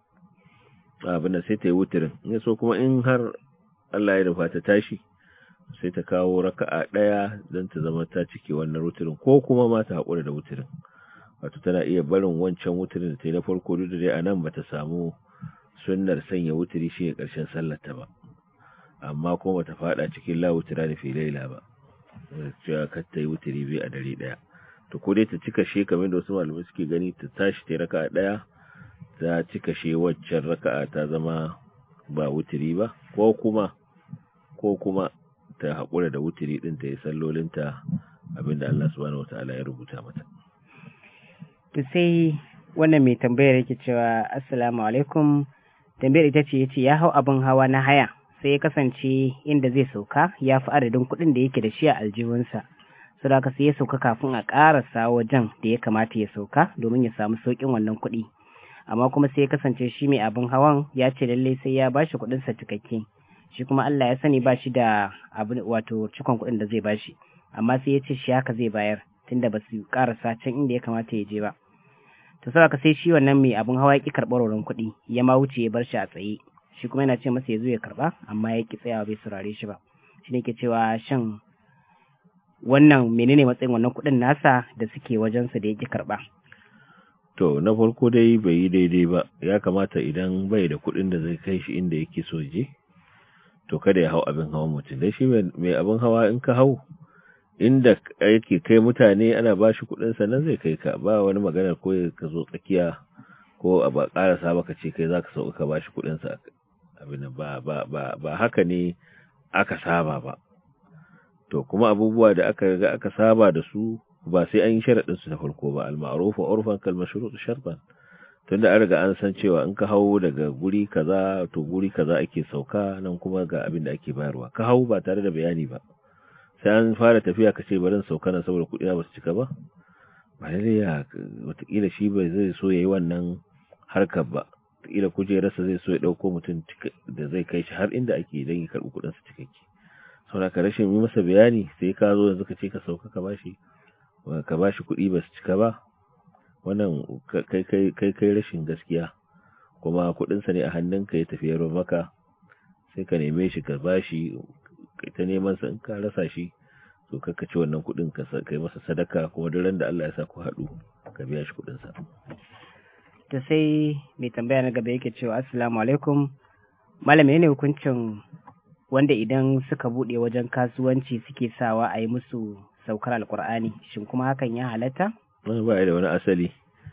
abin sai ta yi wutirin in so kuma in har Allah ya nufa ta tashi sai ta kawo raka'a ɗaya don ta zama ta cike wannan wutirin ko kuma ma ta haƙura da wutirin wato tana iya barin wancan wutirin da ta yi na farko duk da dai a nan ba ta samu sunnar sanya wutiri shi ne ƙarshen sallarta ba amma kuma ta faɗa cikin lawutira da filaila ba cewa kar ta yi wutiri biyu a dare ɗaya to ko dai ta cika she kamar da wasu malamai suke gani ta tashi ta raka'a ɗaya ta cika she waccan raka'a ta zama ba wutiri ba ko kuma ko kuma ta haƙura da wutiri ɗin ta yi sallolinta abinda Allah subhanahu wata'ala ya rubuta mata to sai wannan mai tambayar yake cewa assalamu alaikum tambayar ita ce yace ya hau abin hawa na haya sai ya kasance inda zai sauka ya fi adadin kuɗin da yake da shi a aljihunsa su da sai ya sauka kafin a ƙarasa wajen da ya kamata ya sauka domin ya samu sauƙin wannan kuɗi amma kuma sai ya kasance shi mai abin hawan ya ce lallai sai ya bashi kuɗin sa cikakke shi kuma Allah ya sani ba shi da abin wato cikon kuɗin da zai bashi amma sai ya ce shi haka zai bayar tunda ba su ƙarasa can inda ya kamata ya je ba to saboda sai shi wannan mai abin hawa ya ƙi karɓar wurin kuɗi ya ma wuce ya bar shi a tsaye shi kuma yana ce masa ya zo ya karba amma ya ki tsayawa bai saurare shi ba shi ne ke cewa shan wannan menene matsayin wannan kuɗin nasa da suke wajensa da ya ki karba to na farko dai bai yi daidai ba ya kamata idan bai da kuɗin da zai kai shi inda yake so je to kada ya hau abin hawa mutum dai shi mai abin hawa in ka hau inda yake kai mutane ana ba shi kuɗin nan zai kai ka ba wani magana ko ka zo tsakiya ko a ba ƙarasa baka ce kai zaka sauka ka ba shi kuɗin sa abin ba ba ba ba haka ne aka saba ba to kuma abubuwa da aka ga aka saba da su ba sai an yi sharaɗin su da farko ba al-ma'ruf wa urfan kal mashrut shartan tunda an riga an san cewa in ka hau daga guri kaza to guri kaza ake sauka nan kuma ga abin da ake bayarwa ka hau ba tare da bayani ba sai an fara tafiya ka ce bari sauka nan saboda kuɗi ba su cika ba ba lalle ya watakila shi bai zai so yayi wannan harkar ba watakila kujerarsa zai so ya ɗauko mutum da zai kai shi har inda ake don ya karɓi kuɗinsa cikakke saboda ka rashin yi masa bayani sai ka zo yanzu ka ce ka sauka ka bashi ka bashi kuɗi ba su cika ba wannan kai kai kai rashin gaskiya kuma kuɗinsa ne a hannunka ya tafi yaro maka sai ka neme shi ka bashi kai ta neman sa in ka rasa shi to ka ci wannan kuɗin ka kai masa sadaka kuma duk ran da Allah ya sa ku haɗu ka biya shi kuɗin sa to sai mai tambaya na gaba yake cewa assalamu alaikum malam ne hukuncin wanda idan suka bude wajen kasuwanci suke sawa a yi musu saukar alkur'ani shin kuma hakan ya halatta wani ba da wani asali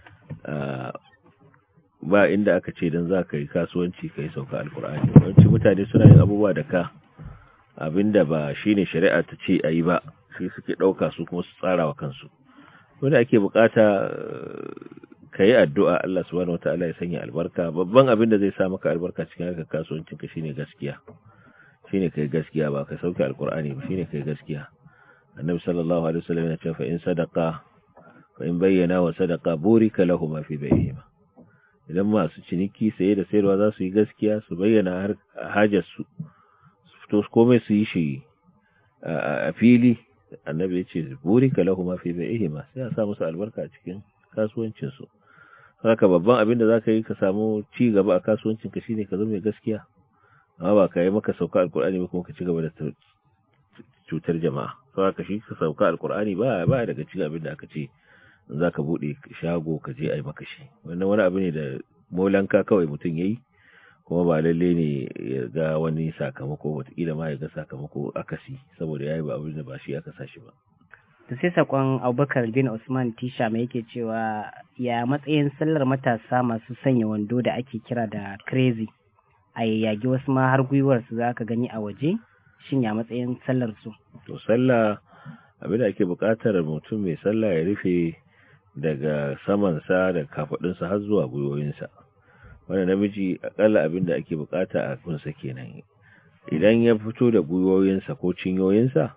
ba inda aka ce don za ka yi kasuwanci ka yi sauka alkur'ani wanci mutane suna yin abubuwa da ka abinda ba shine shari'a ta ce a yi ba shi suke ɗauka su kuma su tsara wa kansu wanda ake bukata ka yi addu'a Allah subhanahu wata'ala ya sanya albarka babban abin da zai sa maka albarka cikin harkar kasuwancin ka shine gaskiya shine kai gaskiya ba ka sauke alkur'ani ba shine kai gaskiya annabi sallallahu alaihi wasallam yana cewa fa in sadaqa fa in bayyana wa sadaqa burika lahum fi bayhima idan masu ciniki saye da sayarwa za su yi gaskiya su bayyana har hajar su fito komai su yi shi a fili annabi ya ce burika lahum fi bayhima sai a sa musu albarka a cikin kasuwancin su haka babban abin da zaka yi ka samu ci gaba a kasuwancin ka shine ka zama mai gaskiya amma ba ka yi maka sauka alkur'ani ba kuma ka ci gaba da cutar jama'a sau haka shi ka sauka alkur'ani ba ba daga cikin abin da aka ce za ka buɗe shago ka je a yi maka shi wannan wani abu ne da molanka kawai mutum ya yi kuma ba lalle ne ya ga wani sakamako wataƙila ma ya ga sakamako akasi saboda ya yi ba abin da ba shi aka sa shi ba to sai sakon abubakar bin usman tisha mai yake cewa ya matsayin sallar matasa masu sanya wando da ake kira da crazy a yayyage wasu ma har gwiwar su za ka gani a waje shin ya matsayin sallar su to sallah abinda ake buƙatar mutum mai sallah ya rufe daga samansa da kafadunsa har zuwa gwiwoyinsa wanda namiji akalla abinda ake buƙata a kunsa kenan idan ya fito da gwiwoyinsa ko cinyoyinsa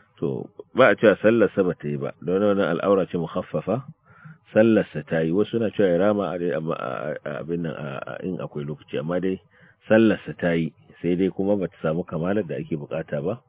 to ba a cewa sallarsa ba ta yi ba don wani al'aura ce muhaffafa sallarsa ta yi wasu na cewa ya rama abin nan in akwai lokaci amma dai sallarsa ta yi sai dai kuma ba ta samu kamalar da ake bukata ba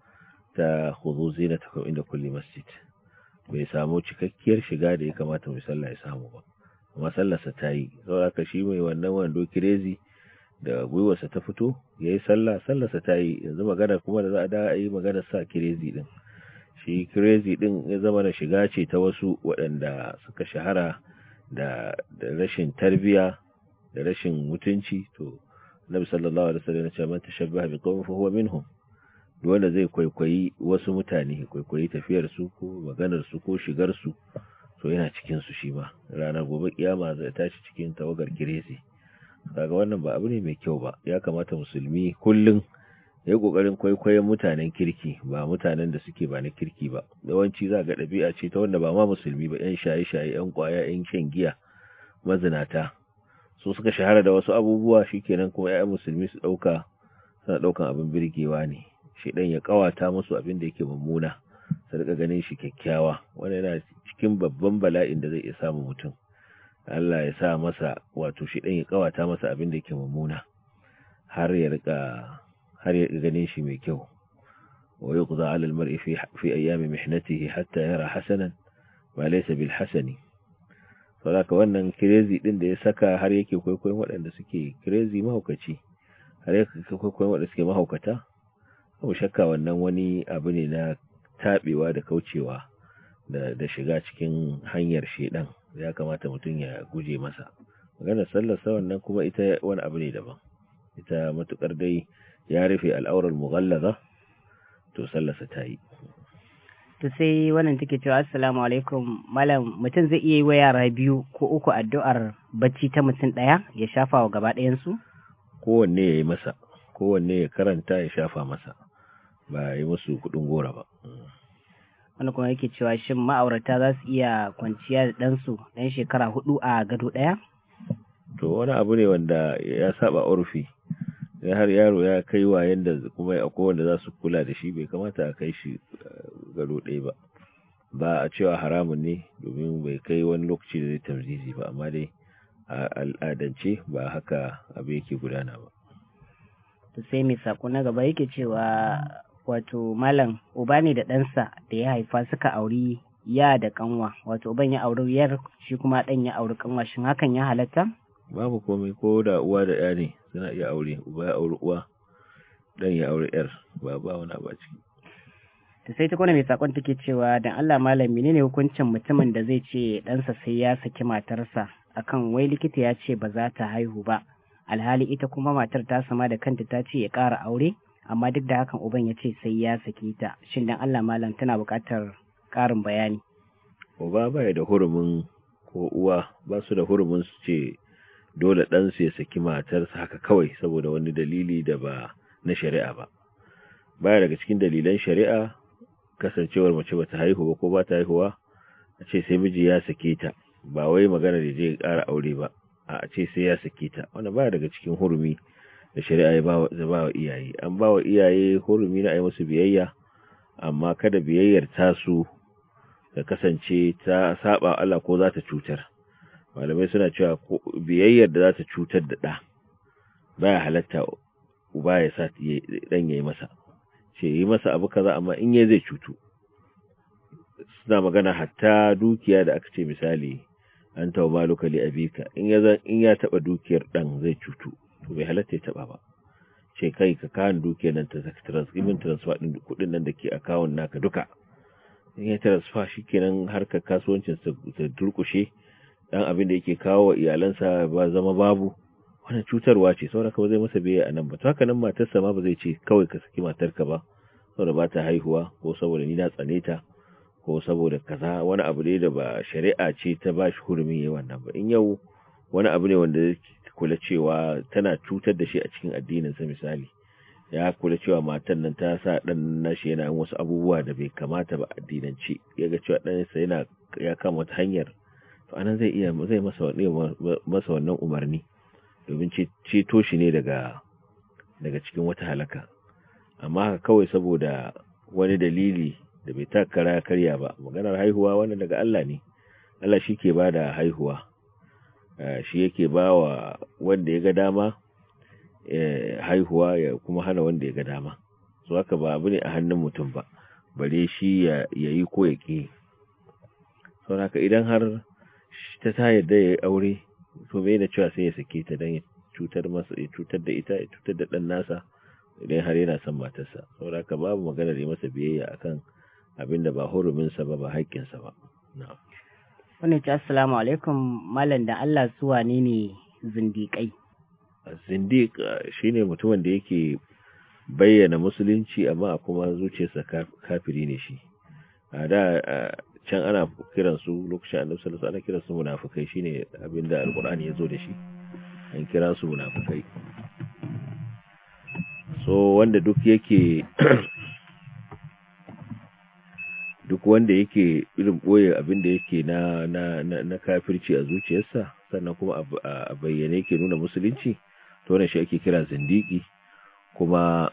ta huzu zina ta inda kulli masjid bai samu cikakkiyar shiga da ya kamata mai sallah ya samu ba amma sallarsa ta yi saboda ka shi mai wannan wando kirezi da gwiwarsa ta fito ya yi sallah sallarsa ta yi yanzu magana kuma da za a da a yi magana sa kirezi din shi kirezi din ya zama da shiga ce ta wasu waɗanda suka shahara da rashin tarbiya da rashin mutunci to Nabi sallallahu alaihi wasallam ya ce man tashabbaha biqawmin fa huwa minhum duk wanda zai kwaikwayi wasu mutane kwaikwayi tafiyar su ko maganar su ko shigar su to yana cikin su shi ma ranar gobe kiyama zai tashi cikin tawagar kiresi kaga wannan ba abu ne mai kyau ba ya kamata musulmi kullun ya yi kokarin kwaikwayon mutanen kirki ba mutanen da suke ba na kirki ba yawanci za ga ɗabi'a ce ta wanda ba ma musulmi ba yan shaye-shaye yan kwaya yan shan giya mazinata su suka shahara da wasu abubuwa shikenan kuma ƴaƴan musulmi su ɗauka suna ɗaukan abin birgewa ne shi ɗan ya ƙawata musu abin da yake mummuna su rika ganin shi kyakkyawa wanda yana cikin babban bala'in da zai iya samu mutum Allah ya sa masa wato shi ɗan ya ƙawata masa abin da yake mummuna har ya rika har ya ganin shi mai kyau wa yuqda 'ala al-mar'i fi fi ayyami mihnatihi hatta yara hasanan ma laysa bil hasani saboda wannan crazy din da ya saka har yake kwaikwayon waɗanda suke crazy mahaukaci har yake kwaikwayon waɗanda suke mahaukata abu shakka wannan wani abu ne na tabewa da kaucewa da da shiga cikin hanyar shedan ya kamata mutum ya guje masa maganar sallar sa wannan kuma ita wani abu ne daban ita matukar dai ya rufe al'aurar mughallaza to sallarsa ta yi to sai wannan take cewa assalamu alaikum malam mutum zai iya yi wa yara biyu ko uku addu'ar bacci ta mutum ɗaya ya shafa wa gaba ɗayansu? kowanne ya yi masa kowanne ya karanta ya shafa masa ba yi musu kuɗin gora ba wani kuma yake cewa shin ma'aurata za su iya kwanciya da ɗansu ɗan shekara hudu a gado ɗaya? to wani abu ne wanda ya saba urfi ya har yaro ya kai wa yanda kuma akwai wanda za su kula da shi bai kamata a kai shi gado ɗaya ba ba a cewa haramun ne domin bai kai wani lokaci da zai tamzizi ba amma dai a al'adance ba haka abu yake gudana ba to sai mai sako na gaba yake cewa wato malam uba ne da ɗansa da ya haifa suka auri ya da kanwa wato uban ya auri yar shi kuma ɗan ya auri kanwa shin hakan ya halatta babu komai ko da uwa da ya ne suna iya aure uba ya auri uwa ɗan ya auri yar ba ba wani abu a ciki to sai ta kwana mai sakon take cewa dan Allah malam menene hukuncin mutumin da zai ce ɗansa sai ya saki matarsa akan wai likita ya ce ba za ta haihu ba alhali ita kuma matar ta sama da kanta ta ce ya ƙara aure amma duk da hakan uban ya ce sai ya saki ta shin dan Allah malam tana buƙatar ƙarin bayani uba baya da hurumin ko uwa ba su da hurumin su ce dole ɗansu ya saki matarsa haka kawai saboda wani dalili da ba na shari'a ba baya daga cikin dalilan shari'a kasancewar mace bata haihu ba ko ba ta haihuwa a ce sai miji ya sake ta ba wai magana da zai ƙara aure ba a ce sai ya sake ta wannan baya daga cikin hurumi da shari'a ya ba wa iyaye an ba wa iyaye hurumi na a yi musu biyayya amma kada biyayyar tasu ta kasance ta saba Allah ko za ta cutar malamai suna cewa biyayyar da za ta cutar da ɗa baya halatta uba ya sa ɗan ya yi masa ce yi masa abu kaza amma in ya zai cutu suna magana hatta dukiya da aka ce misali an tawa maluka li abika in ya in ya taba dukiyar dan zai cutu to bai halatta ya taba ba ce kai ka kan dukiyar nan ta transfer transfer din kudin nan da ke account naka duka in ya transfer shikenan harkar kasuwancin sa ta durkushe dan abin da yake kawo wa iyalansa ba zama babu wannan cutarwa ce saboda ka ba zai masa biye a nan ba to haka nan matarsa ma ba zai ce kawai ka saki matarka ba saboda ba ta haihuwa ko saboda ni na tsane ta ko saboda kaza wani abu ne da ba shari'a ce ta ba shi hurumin yi wannan ba in yau wani abu ne wanda kula cewa tana cutar da shi a cikin addininsa misali ya kula cewa matan nan ta sa dan nashi yana yin wasu abubuwa da bai kamata ba addinance ya ga cewa ɗansa yana ya kama wata hanyar to anan zai iya zai masa masa wannan umarni domin ceto shi ne daga daga cikin wata halaka amma kawai saboda wani dalili da bai takara karya ba maganar haihuwa wannan daga Allah ne Allah shi ke ba da haihuwa shi yake ba wa wanda ya ga dama haihuwa ya kuma hana wanda ya ga dama su haka ba abu ne a hannun mutum ba bare shi ya yi ko ya ƙi sau haka idan har ta ta yarda ya yi aure to bai da cewa sai ya sake ta don ya cutar masa ya cutar da ita ya cutar da ɗan nasa idan har yana son matarsa sau haka babu maganar yi masa biyayya akan abin da ba huruminsa ba ba haƙƙinsa ba na'am Wannan ce assalamu alaikum malam da Allah su wane ne zindiƙai. Zindiq shine mutumin da yake bayyana musulunci amma kuma zuciyarsa kafiri ne shi. A da can ana kiran su lokacin annabi sallallahu alaihi ana kiran su munafikai shine abinda alqur'ani ya zo da shi. An kira su munafikai. So wanda duk yake duk wanda yake irin boye abin da yake na na na, na kafirci a zuciyarsa sannan kuma a bayyane yake nuna musulunci to wannan shi ake kira zindiki kuma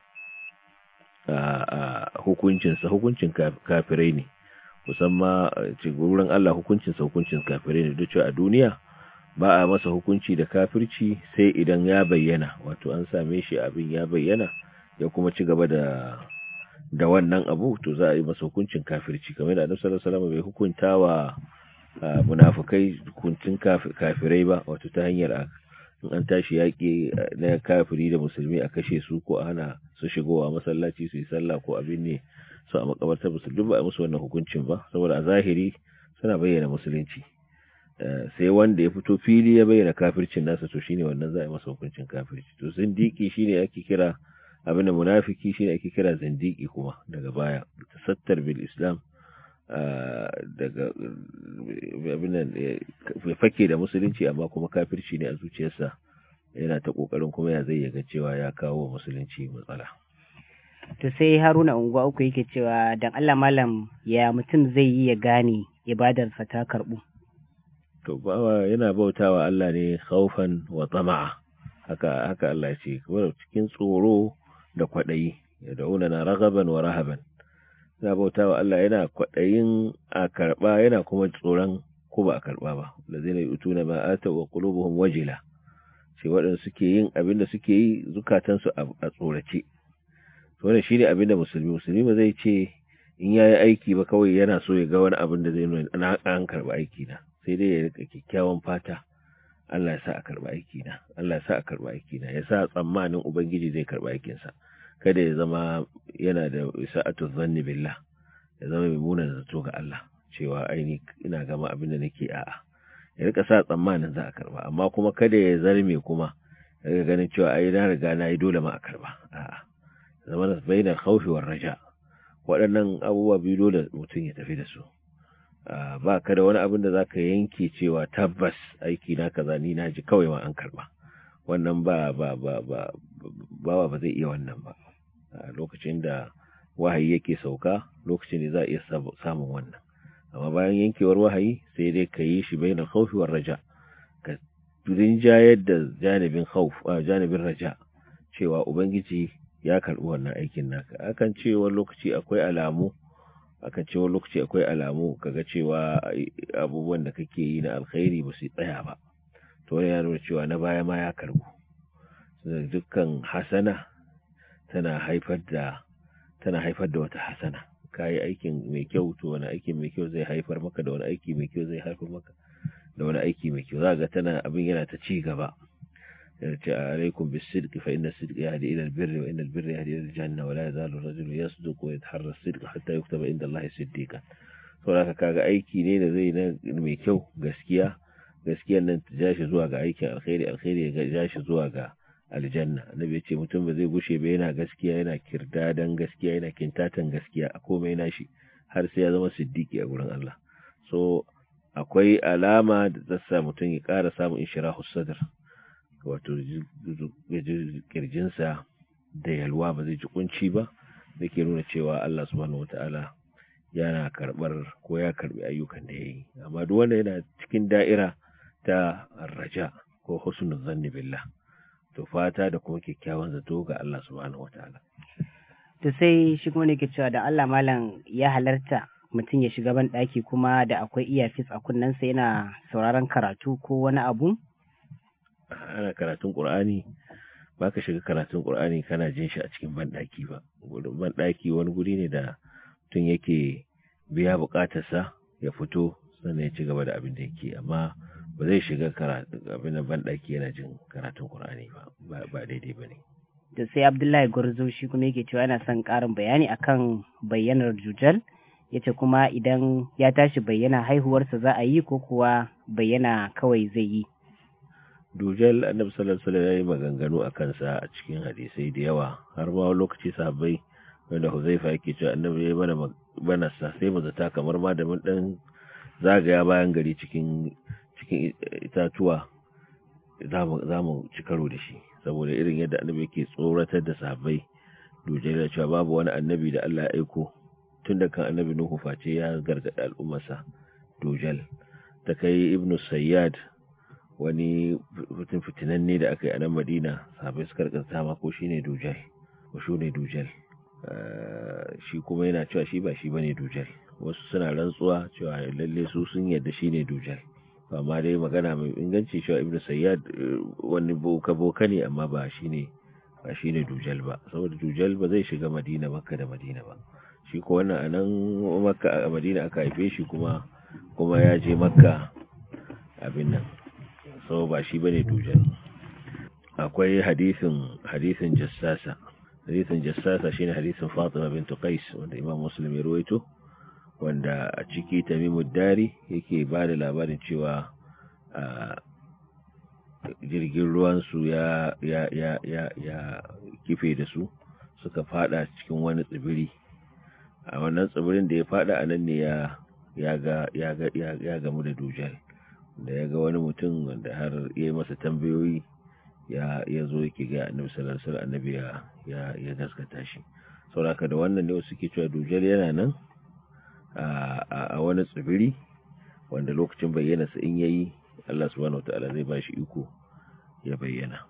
a hukuncinsa hukuncin kafirai ne musamman wurin Allah hukuncinsa hukuncin kafirai ne duk a duniya ba a masa hukunci da kafirci sai idan ya bayyana wato an same shi abin ya bayyana ya kuma ci gaba da da wannan abu to za a yi masa hukuncin kafirci kamar da annabi sallallahu alaihi wasallam bai hukunta wa munafikai hukuncin kafirai ba wato ta hanyar in an tashi yaƙi na kafiri da musulmi a kashe su ko a hana su shigowa masallaci su yi sallah ko abin ne su a makabartar musulmi ba a musu wannan hukuncin ba saboda a zahiri suna bayyana musulunci sai wanda ya fito fili ya bayyana kafircin nasa to shine wannan za a yi masa hukuncin kafirci to zindiki shine ake kira abin da munafiki shine ake kira zindiki kuma daga baya tasattar bil islam daga abin nan ya fake da musulunci amma kuma kafirci ne a zuciyarsa yana ta kokarin kuma ya zai yaga cewa ya kawo musulunci matsala to sai haruna unguwa uku yake cewa dan Allah malam ya mutum zai yi ya gane ibadarsa ta karbu to bawa yana bautawa Allah ne khaufan wa tama'a haka haka Allah ce kuma cikin tsoro da kwadayi ya dauna na ragaban wa rahaban yana bautawa Allah yana kwadayin a karba yana kuma tsoron ko ba a karba ba lazina yutuna ma ata wa qulubuhum wajila ce waɗanda suke yin abin da suke yi zukatansu a tsorace wannan shine abin da musulmi musulmi ba zai ce in yayi aiki ba kawai yana so ya ga wani abin da zai nuna an karba aiki na sai dai ya rika kyakkyawan fata Allah ya sa a karba aiki na Allah ya sa a karba aiki na ya sa tsammanin ubangiji zai karba aikin sa kada ya zama yana da sa'atu zanni billah ya zama mai munan zato ga Allah cewa aini ina gama abin da nake a'a ya rika sa tsammanin za a karba amma kuma kada ya zarme kuma daga ganin cewa ai na riga na yi dole ma a karba a'a zama da bainar khawfi war raja waɗannan abubuwa biyu dole mutum ya tafi da su ba ka da wani abin da zaka yanke cewa tabbas aiki na kaza ni na ji kawai ma an karba wannan ba ba ba ba ba ba zai iya wannan ba lokacin da wahayi yake sauka lokacin da za a iya samun wannan amma bayan yankewar wahayi sai dai ka yi shi bainar khawfi war raja ka rinjayar da janibin khawf janibin raja cewa ubangiji ya karbi wannan aikin naka akan ce wani lokaci akwai alamu akan ce wani lokaci akwai alamu kaga cewa abubuwan da kake yi na alkhairi ba su tsaya ba to wani ya nuna cewa na baya ma ya karbu dukkan hasana tana haifar da tana haifar da wata hasana kayi aikin mai kyau to wani aiki mai kyau zai haifar maka da wani aiki mai kyau zai haifar maka da wani aiki mai kyau za ga tana abin yana ta ci gaba ce alaikum bisidq fa inna sidq yahdi ila albirri wa inna albirra yahdi ila aljanna wa la yazalu ar-rajulu yasduqu wa yataharra as-sidqa hatta yuktaba inda Allah siddiqan to haka kaga aiki ne da zai na mai kyau gaskiya gaskiyar nan ta jashi zuwa ga aikin alkhairi alkhairi ya jashi zuwa ga aljanna annabi ya ce mutum ba zai gushe ba yana gaskiya yana kirdadan gaskiya yana kintatan gaskiya a komai nashi har sai ya zama siddiqi a gurin Allah so akwai alama da ta sa mutum ya ƙara samun inshirahu sadr wato kirjinsa da yalwa ba zai ji kunci ba da ke nuna cewa Allah subhanahu wata'ala yana karbar ko ya karbi ayyukan da ya yi amma duk wanda yana cikin da'ira ta raja ko husnul zanni billah to fata da kuma kyakkyawan zato ga Allah subhanahu wata'ala to sai shi kuma ne ke cewa da Allah malam ya halarta mutum ya shiga ban ɗaki kuma da akwai iyafis a kunnensa yana sauraron karatu ko wani abu ana karatun Qur'ani ba ka shiga karatun Qur'ani kana jin shi a cikin banɗaki ba gudun banɗaki wani guri ne da tun yake biya buƙatarsa ya fito sannan ya ci gaba da abin da yake amma ba zai shiga abin da banɗaki yana jin karatun Qur'ani ba ba daidai ba ne da sai Abdullahi Gwarzo shi kuma yake cewa yana son ƙarin bayani akan bayyanar jujal yace kuma idan ya tashi bayyana haihuwarsa za a yi ko kuwa bayyana kawai zai yi dujal annabi sallallahu alaihi wasallam yayi maganganu a kansa a cikin hadisai da yawa har ma lokaci sahabbai wanda Huzaifa yake cewa annabi yayi mana bana sa sai mu zata kamar ma da mun dan zagaya bayan gari cikin cikin itatuwa zamu zamu ci karo da shi saboda irin yadda annabi yake tsoratar da sahabbai dujal ya cewa babu wani annabi da Allah ya aiko tun da kan annabi Nuhu face ya gargada al'ummarsa dujal ta kai ibnu sayyad wani mutum fitinanne da aka yi a nan madina sahabai suka rikasta ma ko shine dujal ko shi ne dujal shi kuma yana cewa shi ba shi bane dujal wasu suna rantsuwa cewa lalle su sun yadda shine dujal amma dai magana mai inganci cewa ibnu sayyad wani boka boka ne amma ba shine ba shine dujal ba saboda dujal ba zai shiga madina makka da madina ba shi ko wannan anan makka a madina aka haife shi kuma kuma ya je makka abin nan so ba shi bane dujal akwai hadisin hadisin jassasa hadisin jassasa shine hadisin Fatima bint Qais wanda Imam Muslim ya rawaito wanda a ciki Tamimud Dari yake ba da labarin cewa jirgin ruwan su ya ya ya ya ya kife da su suka fada cikin wani tsibiri a wannan tsibirin da ya fada a nan ne ya ya ga ya ga ya gamu da dujal da ya ga wani mutum wanda har ya yi masa tambayoyi ya ya zo yake ga annabi sallallahu alaihi wasallam annabi ya ya ya gaskata shi saboda da wannan ne suke cewa dujal yana nan a a wani tsibiri wanda lokacin bayyana sa in yayi Allah subhanahu wataala zai ba shi iko ya bayyana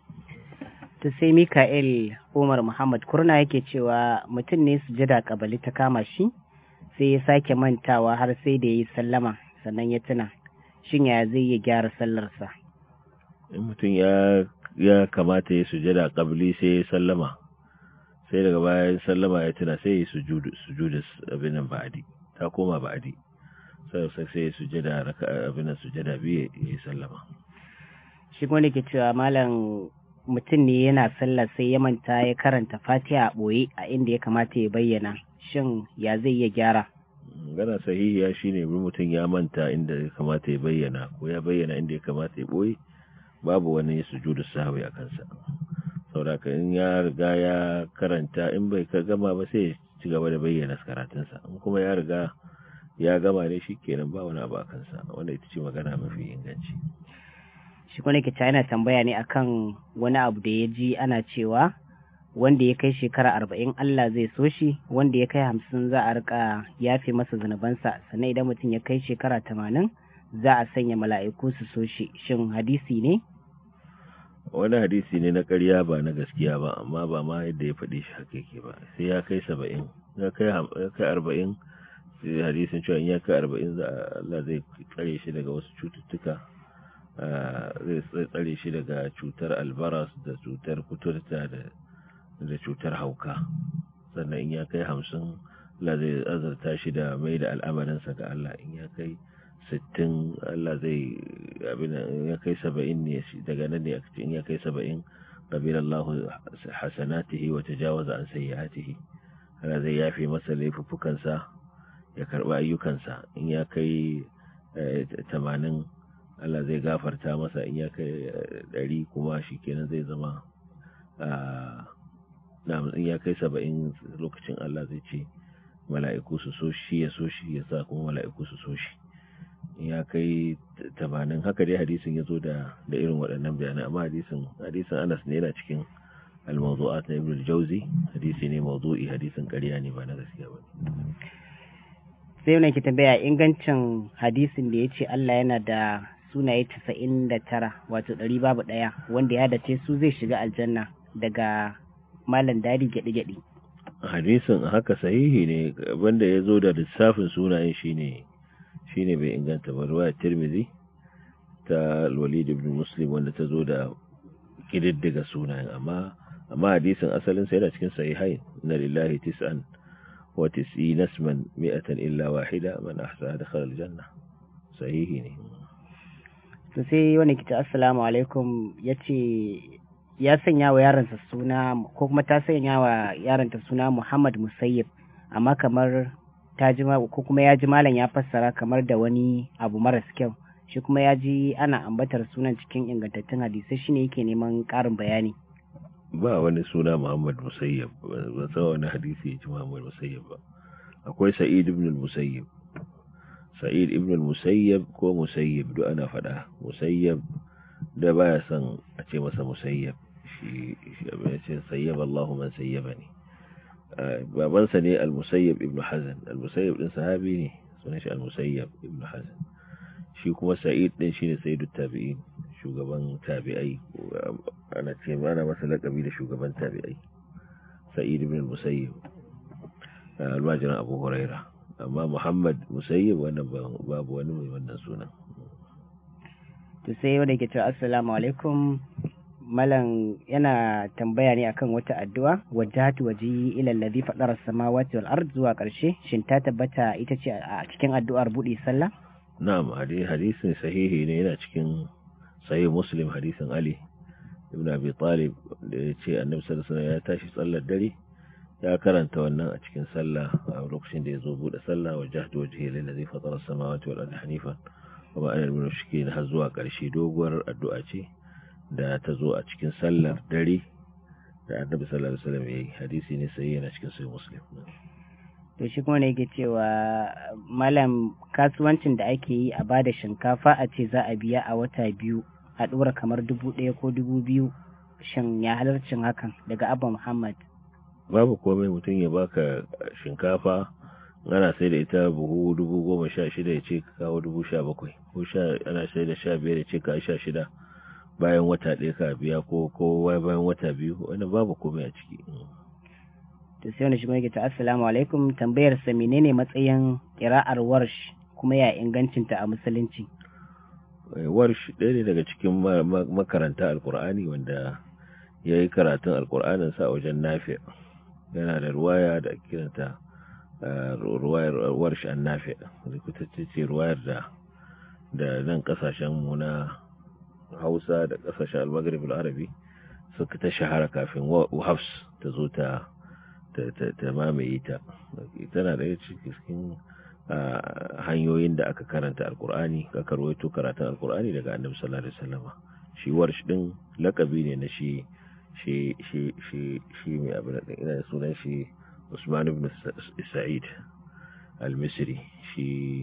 to sai Mika'il Umar Muhammad Kurna yake cewa mutum ne sujada kabali ta kama shi sai ya sake mantawa har sai da yayi sallama sannan ya tuna shin ya zai iya gyara sallarsa in mutum ya ya kamata ya sujada kabli sai ya sallama sai daga bayan sallama ya tuna sai ya sujudu sujudu abin nan ba'adi ta koma ba'adi sai sai ya sujada raka abin nan sujada biyu ya sallama shi wanda ke cewa malam mutum ne yana sallah sai ya manta ya karanta fatiha a ɓoye a inda ya kamata ya bayyana shin ya zai iya gyara gana sahihiya shine mutum ya manta inda ya kamata ya bayyana ko ya bayyana inda ya kamata ya ɓoye babu wani sujudu sahwi a kansa saboda in ya riga ya karanta in bai ka gama ba sai ya ci gaba da bayyana karatunsa in kuma ya riga ya gama ne shi kenan ba wani abu a kansa wanda ita ce magana mafi inganci shi kuma ke yana tambaya ne akan wani abu da ya ji ana cewa wanda ya kai shekara arba'in Allah zai so shi wanda ya kai hamsin za a rika yafe masa zunubansa sannan idan mutum ya kai shekara tamanin za a sanya mala'iku su so shi shin hadisi ne wani hadisi ne na ƙarya ba na gaskiya ba amma ba ma yadda ya faɗi shi haka yake ba sai ya kai saba'in ya kai arba'in sai hadisin cewa in ya kai arba'in Allah zai tsare shi daga wasu cututtuka zai tsare shi daga cutar albaras da cutar kuturta da cutar hauka sannan in ya kai hamsin Allah zai azarta shi da mai da al'amarinsa ga Allah in ya kai sittin Allah zai abin ya kai saba'in ne daga nan ne in ya kai saba'in qabila Allah hasanatihi wa tajawaza an sayyi'atihi Allah zai yafe masa laifuffukansa ya karba ayyukansa in ya kai tamanin Allah zai gafarta masa in ya kai ɗari kuma shi kenan zai zama in ya kai saba'in lokacin Allah zai ce mala'iku su so shi ya so shi ya sa kuma mala'iku su so shi in ya kai tamanin haka dai hadisin ya zo da irin waɗannan bayanai amma hadisin hadisin Anas ne yana cikin al-mawdu'at na Ibn al-Jawzi hadisi ne mawdu'i hadisin ƙarya ne ba na gaskiya ba sai wannan ki tambaya ingancin hadisin da ya ce Allah yana da sunaye casa'in da tara wato ɗari babu ɗaya wanda ya dace su zai shiga aljanna daga malam dari gyaɗi-gyaɗi. hadisin haka sahihi ne wanda ya zo da lissafin sunayen shine shine bai inganta ba ruwa tirmizi ta walid ibn muslim wanda ta zo da kididdiga sunayen amma amma hadisin asalin sa yana cikin sahihai na lillahi tis'an wa tis'ina isman mi'atan illa wahida man ahsaha dakhala aljanna sahihi ne to sai wani kita assalamu alaikum ya ce ya sanya wa yaransa suna ko kuma ta sanya wa yaranta suna Muhammad Musayyib amma kamar ta ji ko kuma ya ji malam ya fassara kamar da wani abu maras kyau shi kuma ya ji ana ambatar sunan cikin ingantattun hadisai shine yake neman ƙarin bayani ba wani suna Muhammad Musayyib ba san wani hadisi ya ji Muhammad Musayyib ba akwai Sa'id ibn al-Musayyib sa'id ibn al-musayyab ko musayyib duk ana faɗa musayyab da baya son a ce masa musayyab shi abin ce sayyaba Allahu man sayyabani babansa ne al-musayyab ibn hazan al-musayyab din sahabi ne sunan shi al-musayyab ibn hazan shi kuma sa'id din shine sayyidut tabi'in shugaban tabi'ai ana ce ana masa lakabi da shugaban tabi'ai sa'id ibn al-musayyab almajiran abu huraira amma muhammad musayyib wannan babu wani mai wannan sunan to sai wanda ke cewa assalamu alaikum malam yana tambaya ne akan wata addu'a wajhatu waji ila alladhi fadara samawati wal ard zuwa karshe shin ta tabbata ita ce a cikin addu'ar buɗe sallah na'am hadisin sahihi ne yana cikin sahih muslim hadisin ali ibn abi talib da ya ce annabi sallallahu alaihi wasallam ya tashi sallar dare ya karanta wannan a cikin sallah a lokacin da ya zo bude sallah wa jahdu wajhi lillazi fatara samawati wal ardi hanifan wa ma ana min mushrikin har zuwa karshe doguwar addu'a ce da ta zo a cikin sallar dare da annabi sallallahu alaihi wasallam yayi hadisi ne sai yana cikin sahih muslim to shi kuma ne yake cewa malam kasuwancin da ake yi a bada shinkafa a ce za a biya a wata biyu a ɗora kamar dubu ɗaya ko dubu biyu shin ya halarcin hakan daga abba muhammad babu komai mutum ya baka shinkafa ana sai da ita buhu dubu goma sha shida ya ce ka kawo dubu sha bakwai ko sha ana sai da sha biyar ya ce ka sha shida bayan wata ɗaya ka biya ko ko bayan wata biyu wani babu komai a ciki to sai wani shi mai ta assalamu alaikum tambayar sa menene matsayin qira'ar warsh kuma ya ingancinta a musulunci warsh ɗaya ne daga cikin makaranta alkur'ani wanda ya yi karatun alkur'anin sa a wajen nafi yana da ruwaya da kiranta ruwayar warsh an nafi rikutacce ce ruwayar da da nan kasashen mu na hausa da kasashen almagrib arabi suka ta shahara kafin hafs ta zo ta ta mamaye ta tana da cikin hanyoyin da aka karanta alkur'ani aka rawaito karatun alkur'ani daga annabi sallallahu alaihi wasallam shi warsh din lakabi ne na shi shi shi shi shi mai abin da ina sunan shi Usman ibn Sa'id al-Misri shi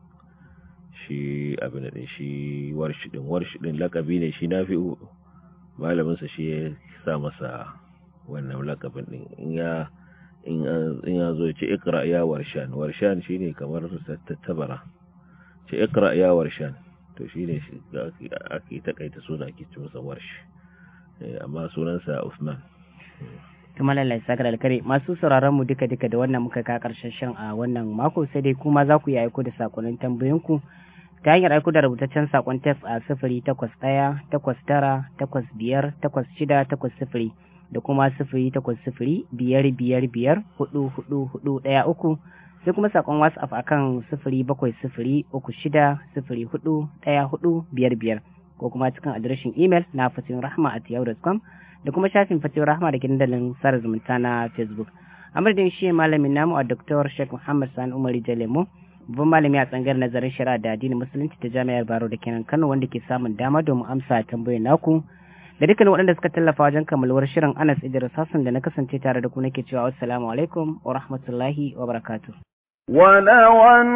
shi abin da shi warsh din warsh din lakabi ne shi nafi'u malamin sa shi ya sa masa wannan lakabin din in ya in ya zo ce ikra ya warshan warshan shine kamar tattabara ce ikra ya warshan to shine ake takaita suna ake ce masa warsh amma sunansa Usman kuma lallai sakar alkare masu sauraron mu duka duka da wannan muka ka karshen shan a wannan mako sai dai kuma za ku yi aiko da sakonnin tambayoyinku ta hanyar aiko da rubutaccen sakon tef a sifiri takwas ɗaya takwas tara takwas biyar takwas shida takwas sifiri da kuma sifiri takwas sifiri biyar biyar biyar hudu hudu hudu ɗaya uku sai kuma sakon whatsapp akan sifiri bakwai sifiri uku shida sifiri hudu ɗaya hudu biyar biyar ko kuma cikin adireshin imel na fatin rahma at yahoo.com da kuma shafin fatin rahma da kindalin sada zumunta na facebook a madadin shi malamin namu a dr sheikh muhammad sani umar jalemo babban malami a tsangar nazarin shari'a da addinin musulunci ta jami'ar baro da kenan kano wanda ke samun dama domin amsa tambayoyin naku da dukkan waɗanda suka tallafa wajen kammaluwar shirin Anas Idris Hassan da na kasance tare da ku nake cewa assalamu alaikum wa rahmatullahi wa barakatuh. ولو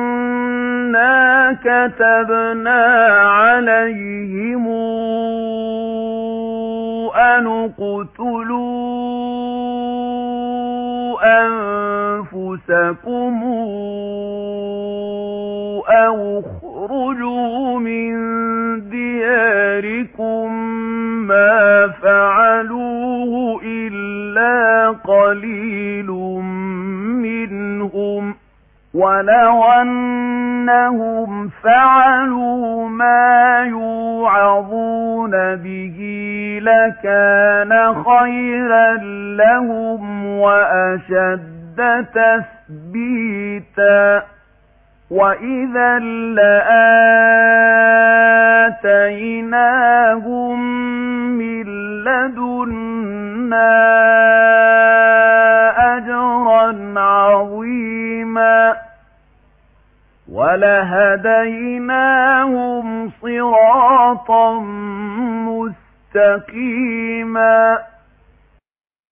أنا كتبنا عليهم أن اقتلوا أنفسكم أو اخرجوا من دياركم ما فعلوه إلا قليل منهم ولو أنهم فعلوا ما يوعظون به لكان خيرا لهم وأشد تثبيتا وإذا لآتيناهم من لدنا أجرا عظيما ولهديناهم صراطا مستقيما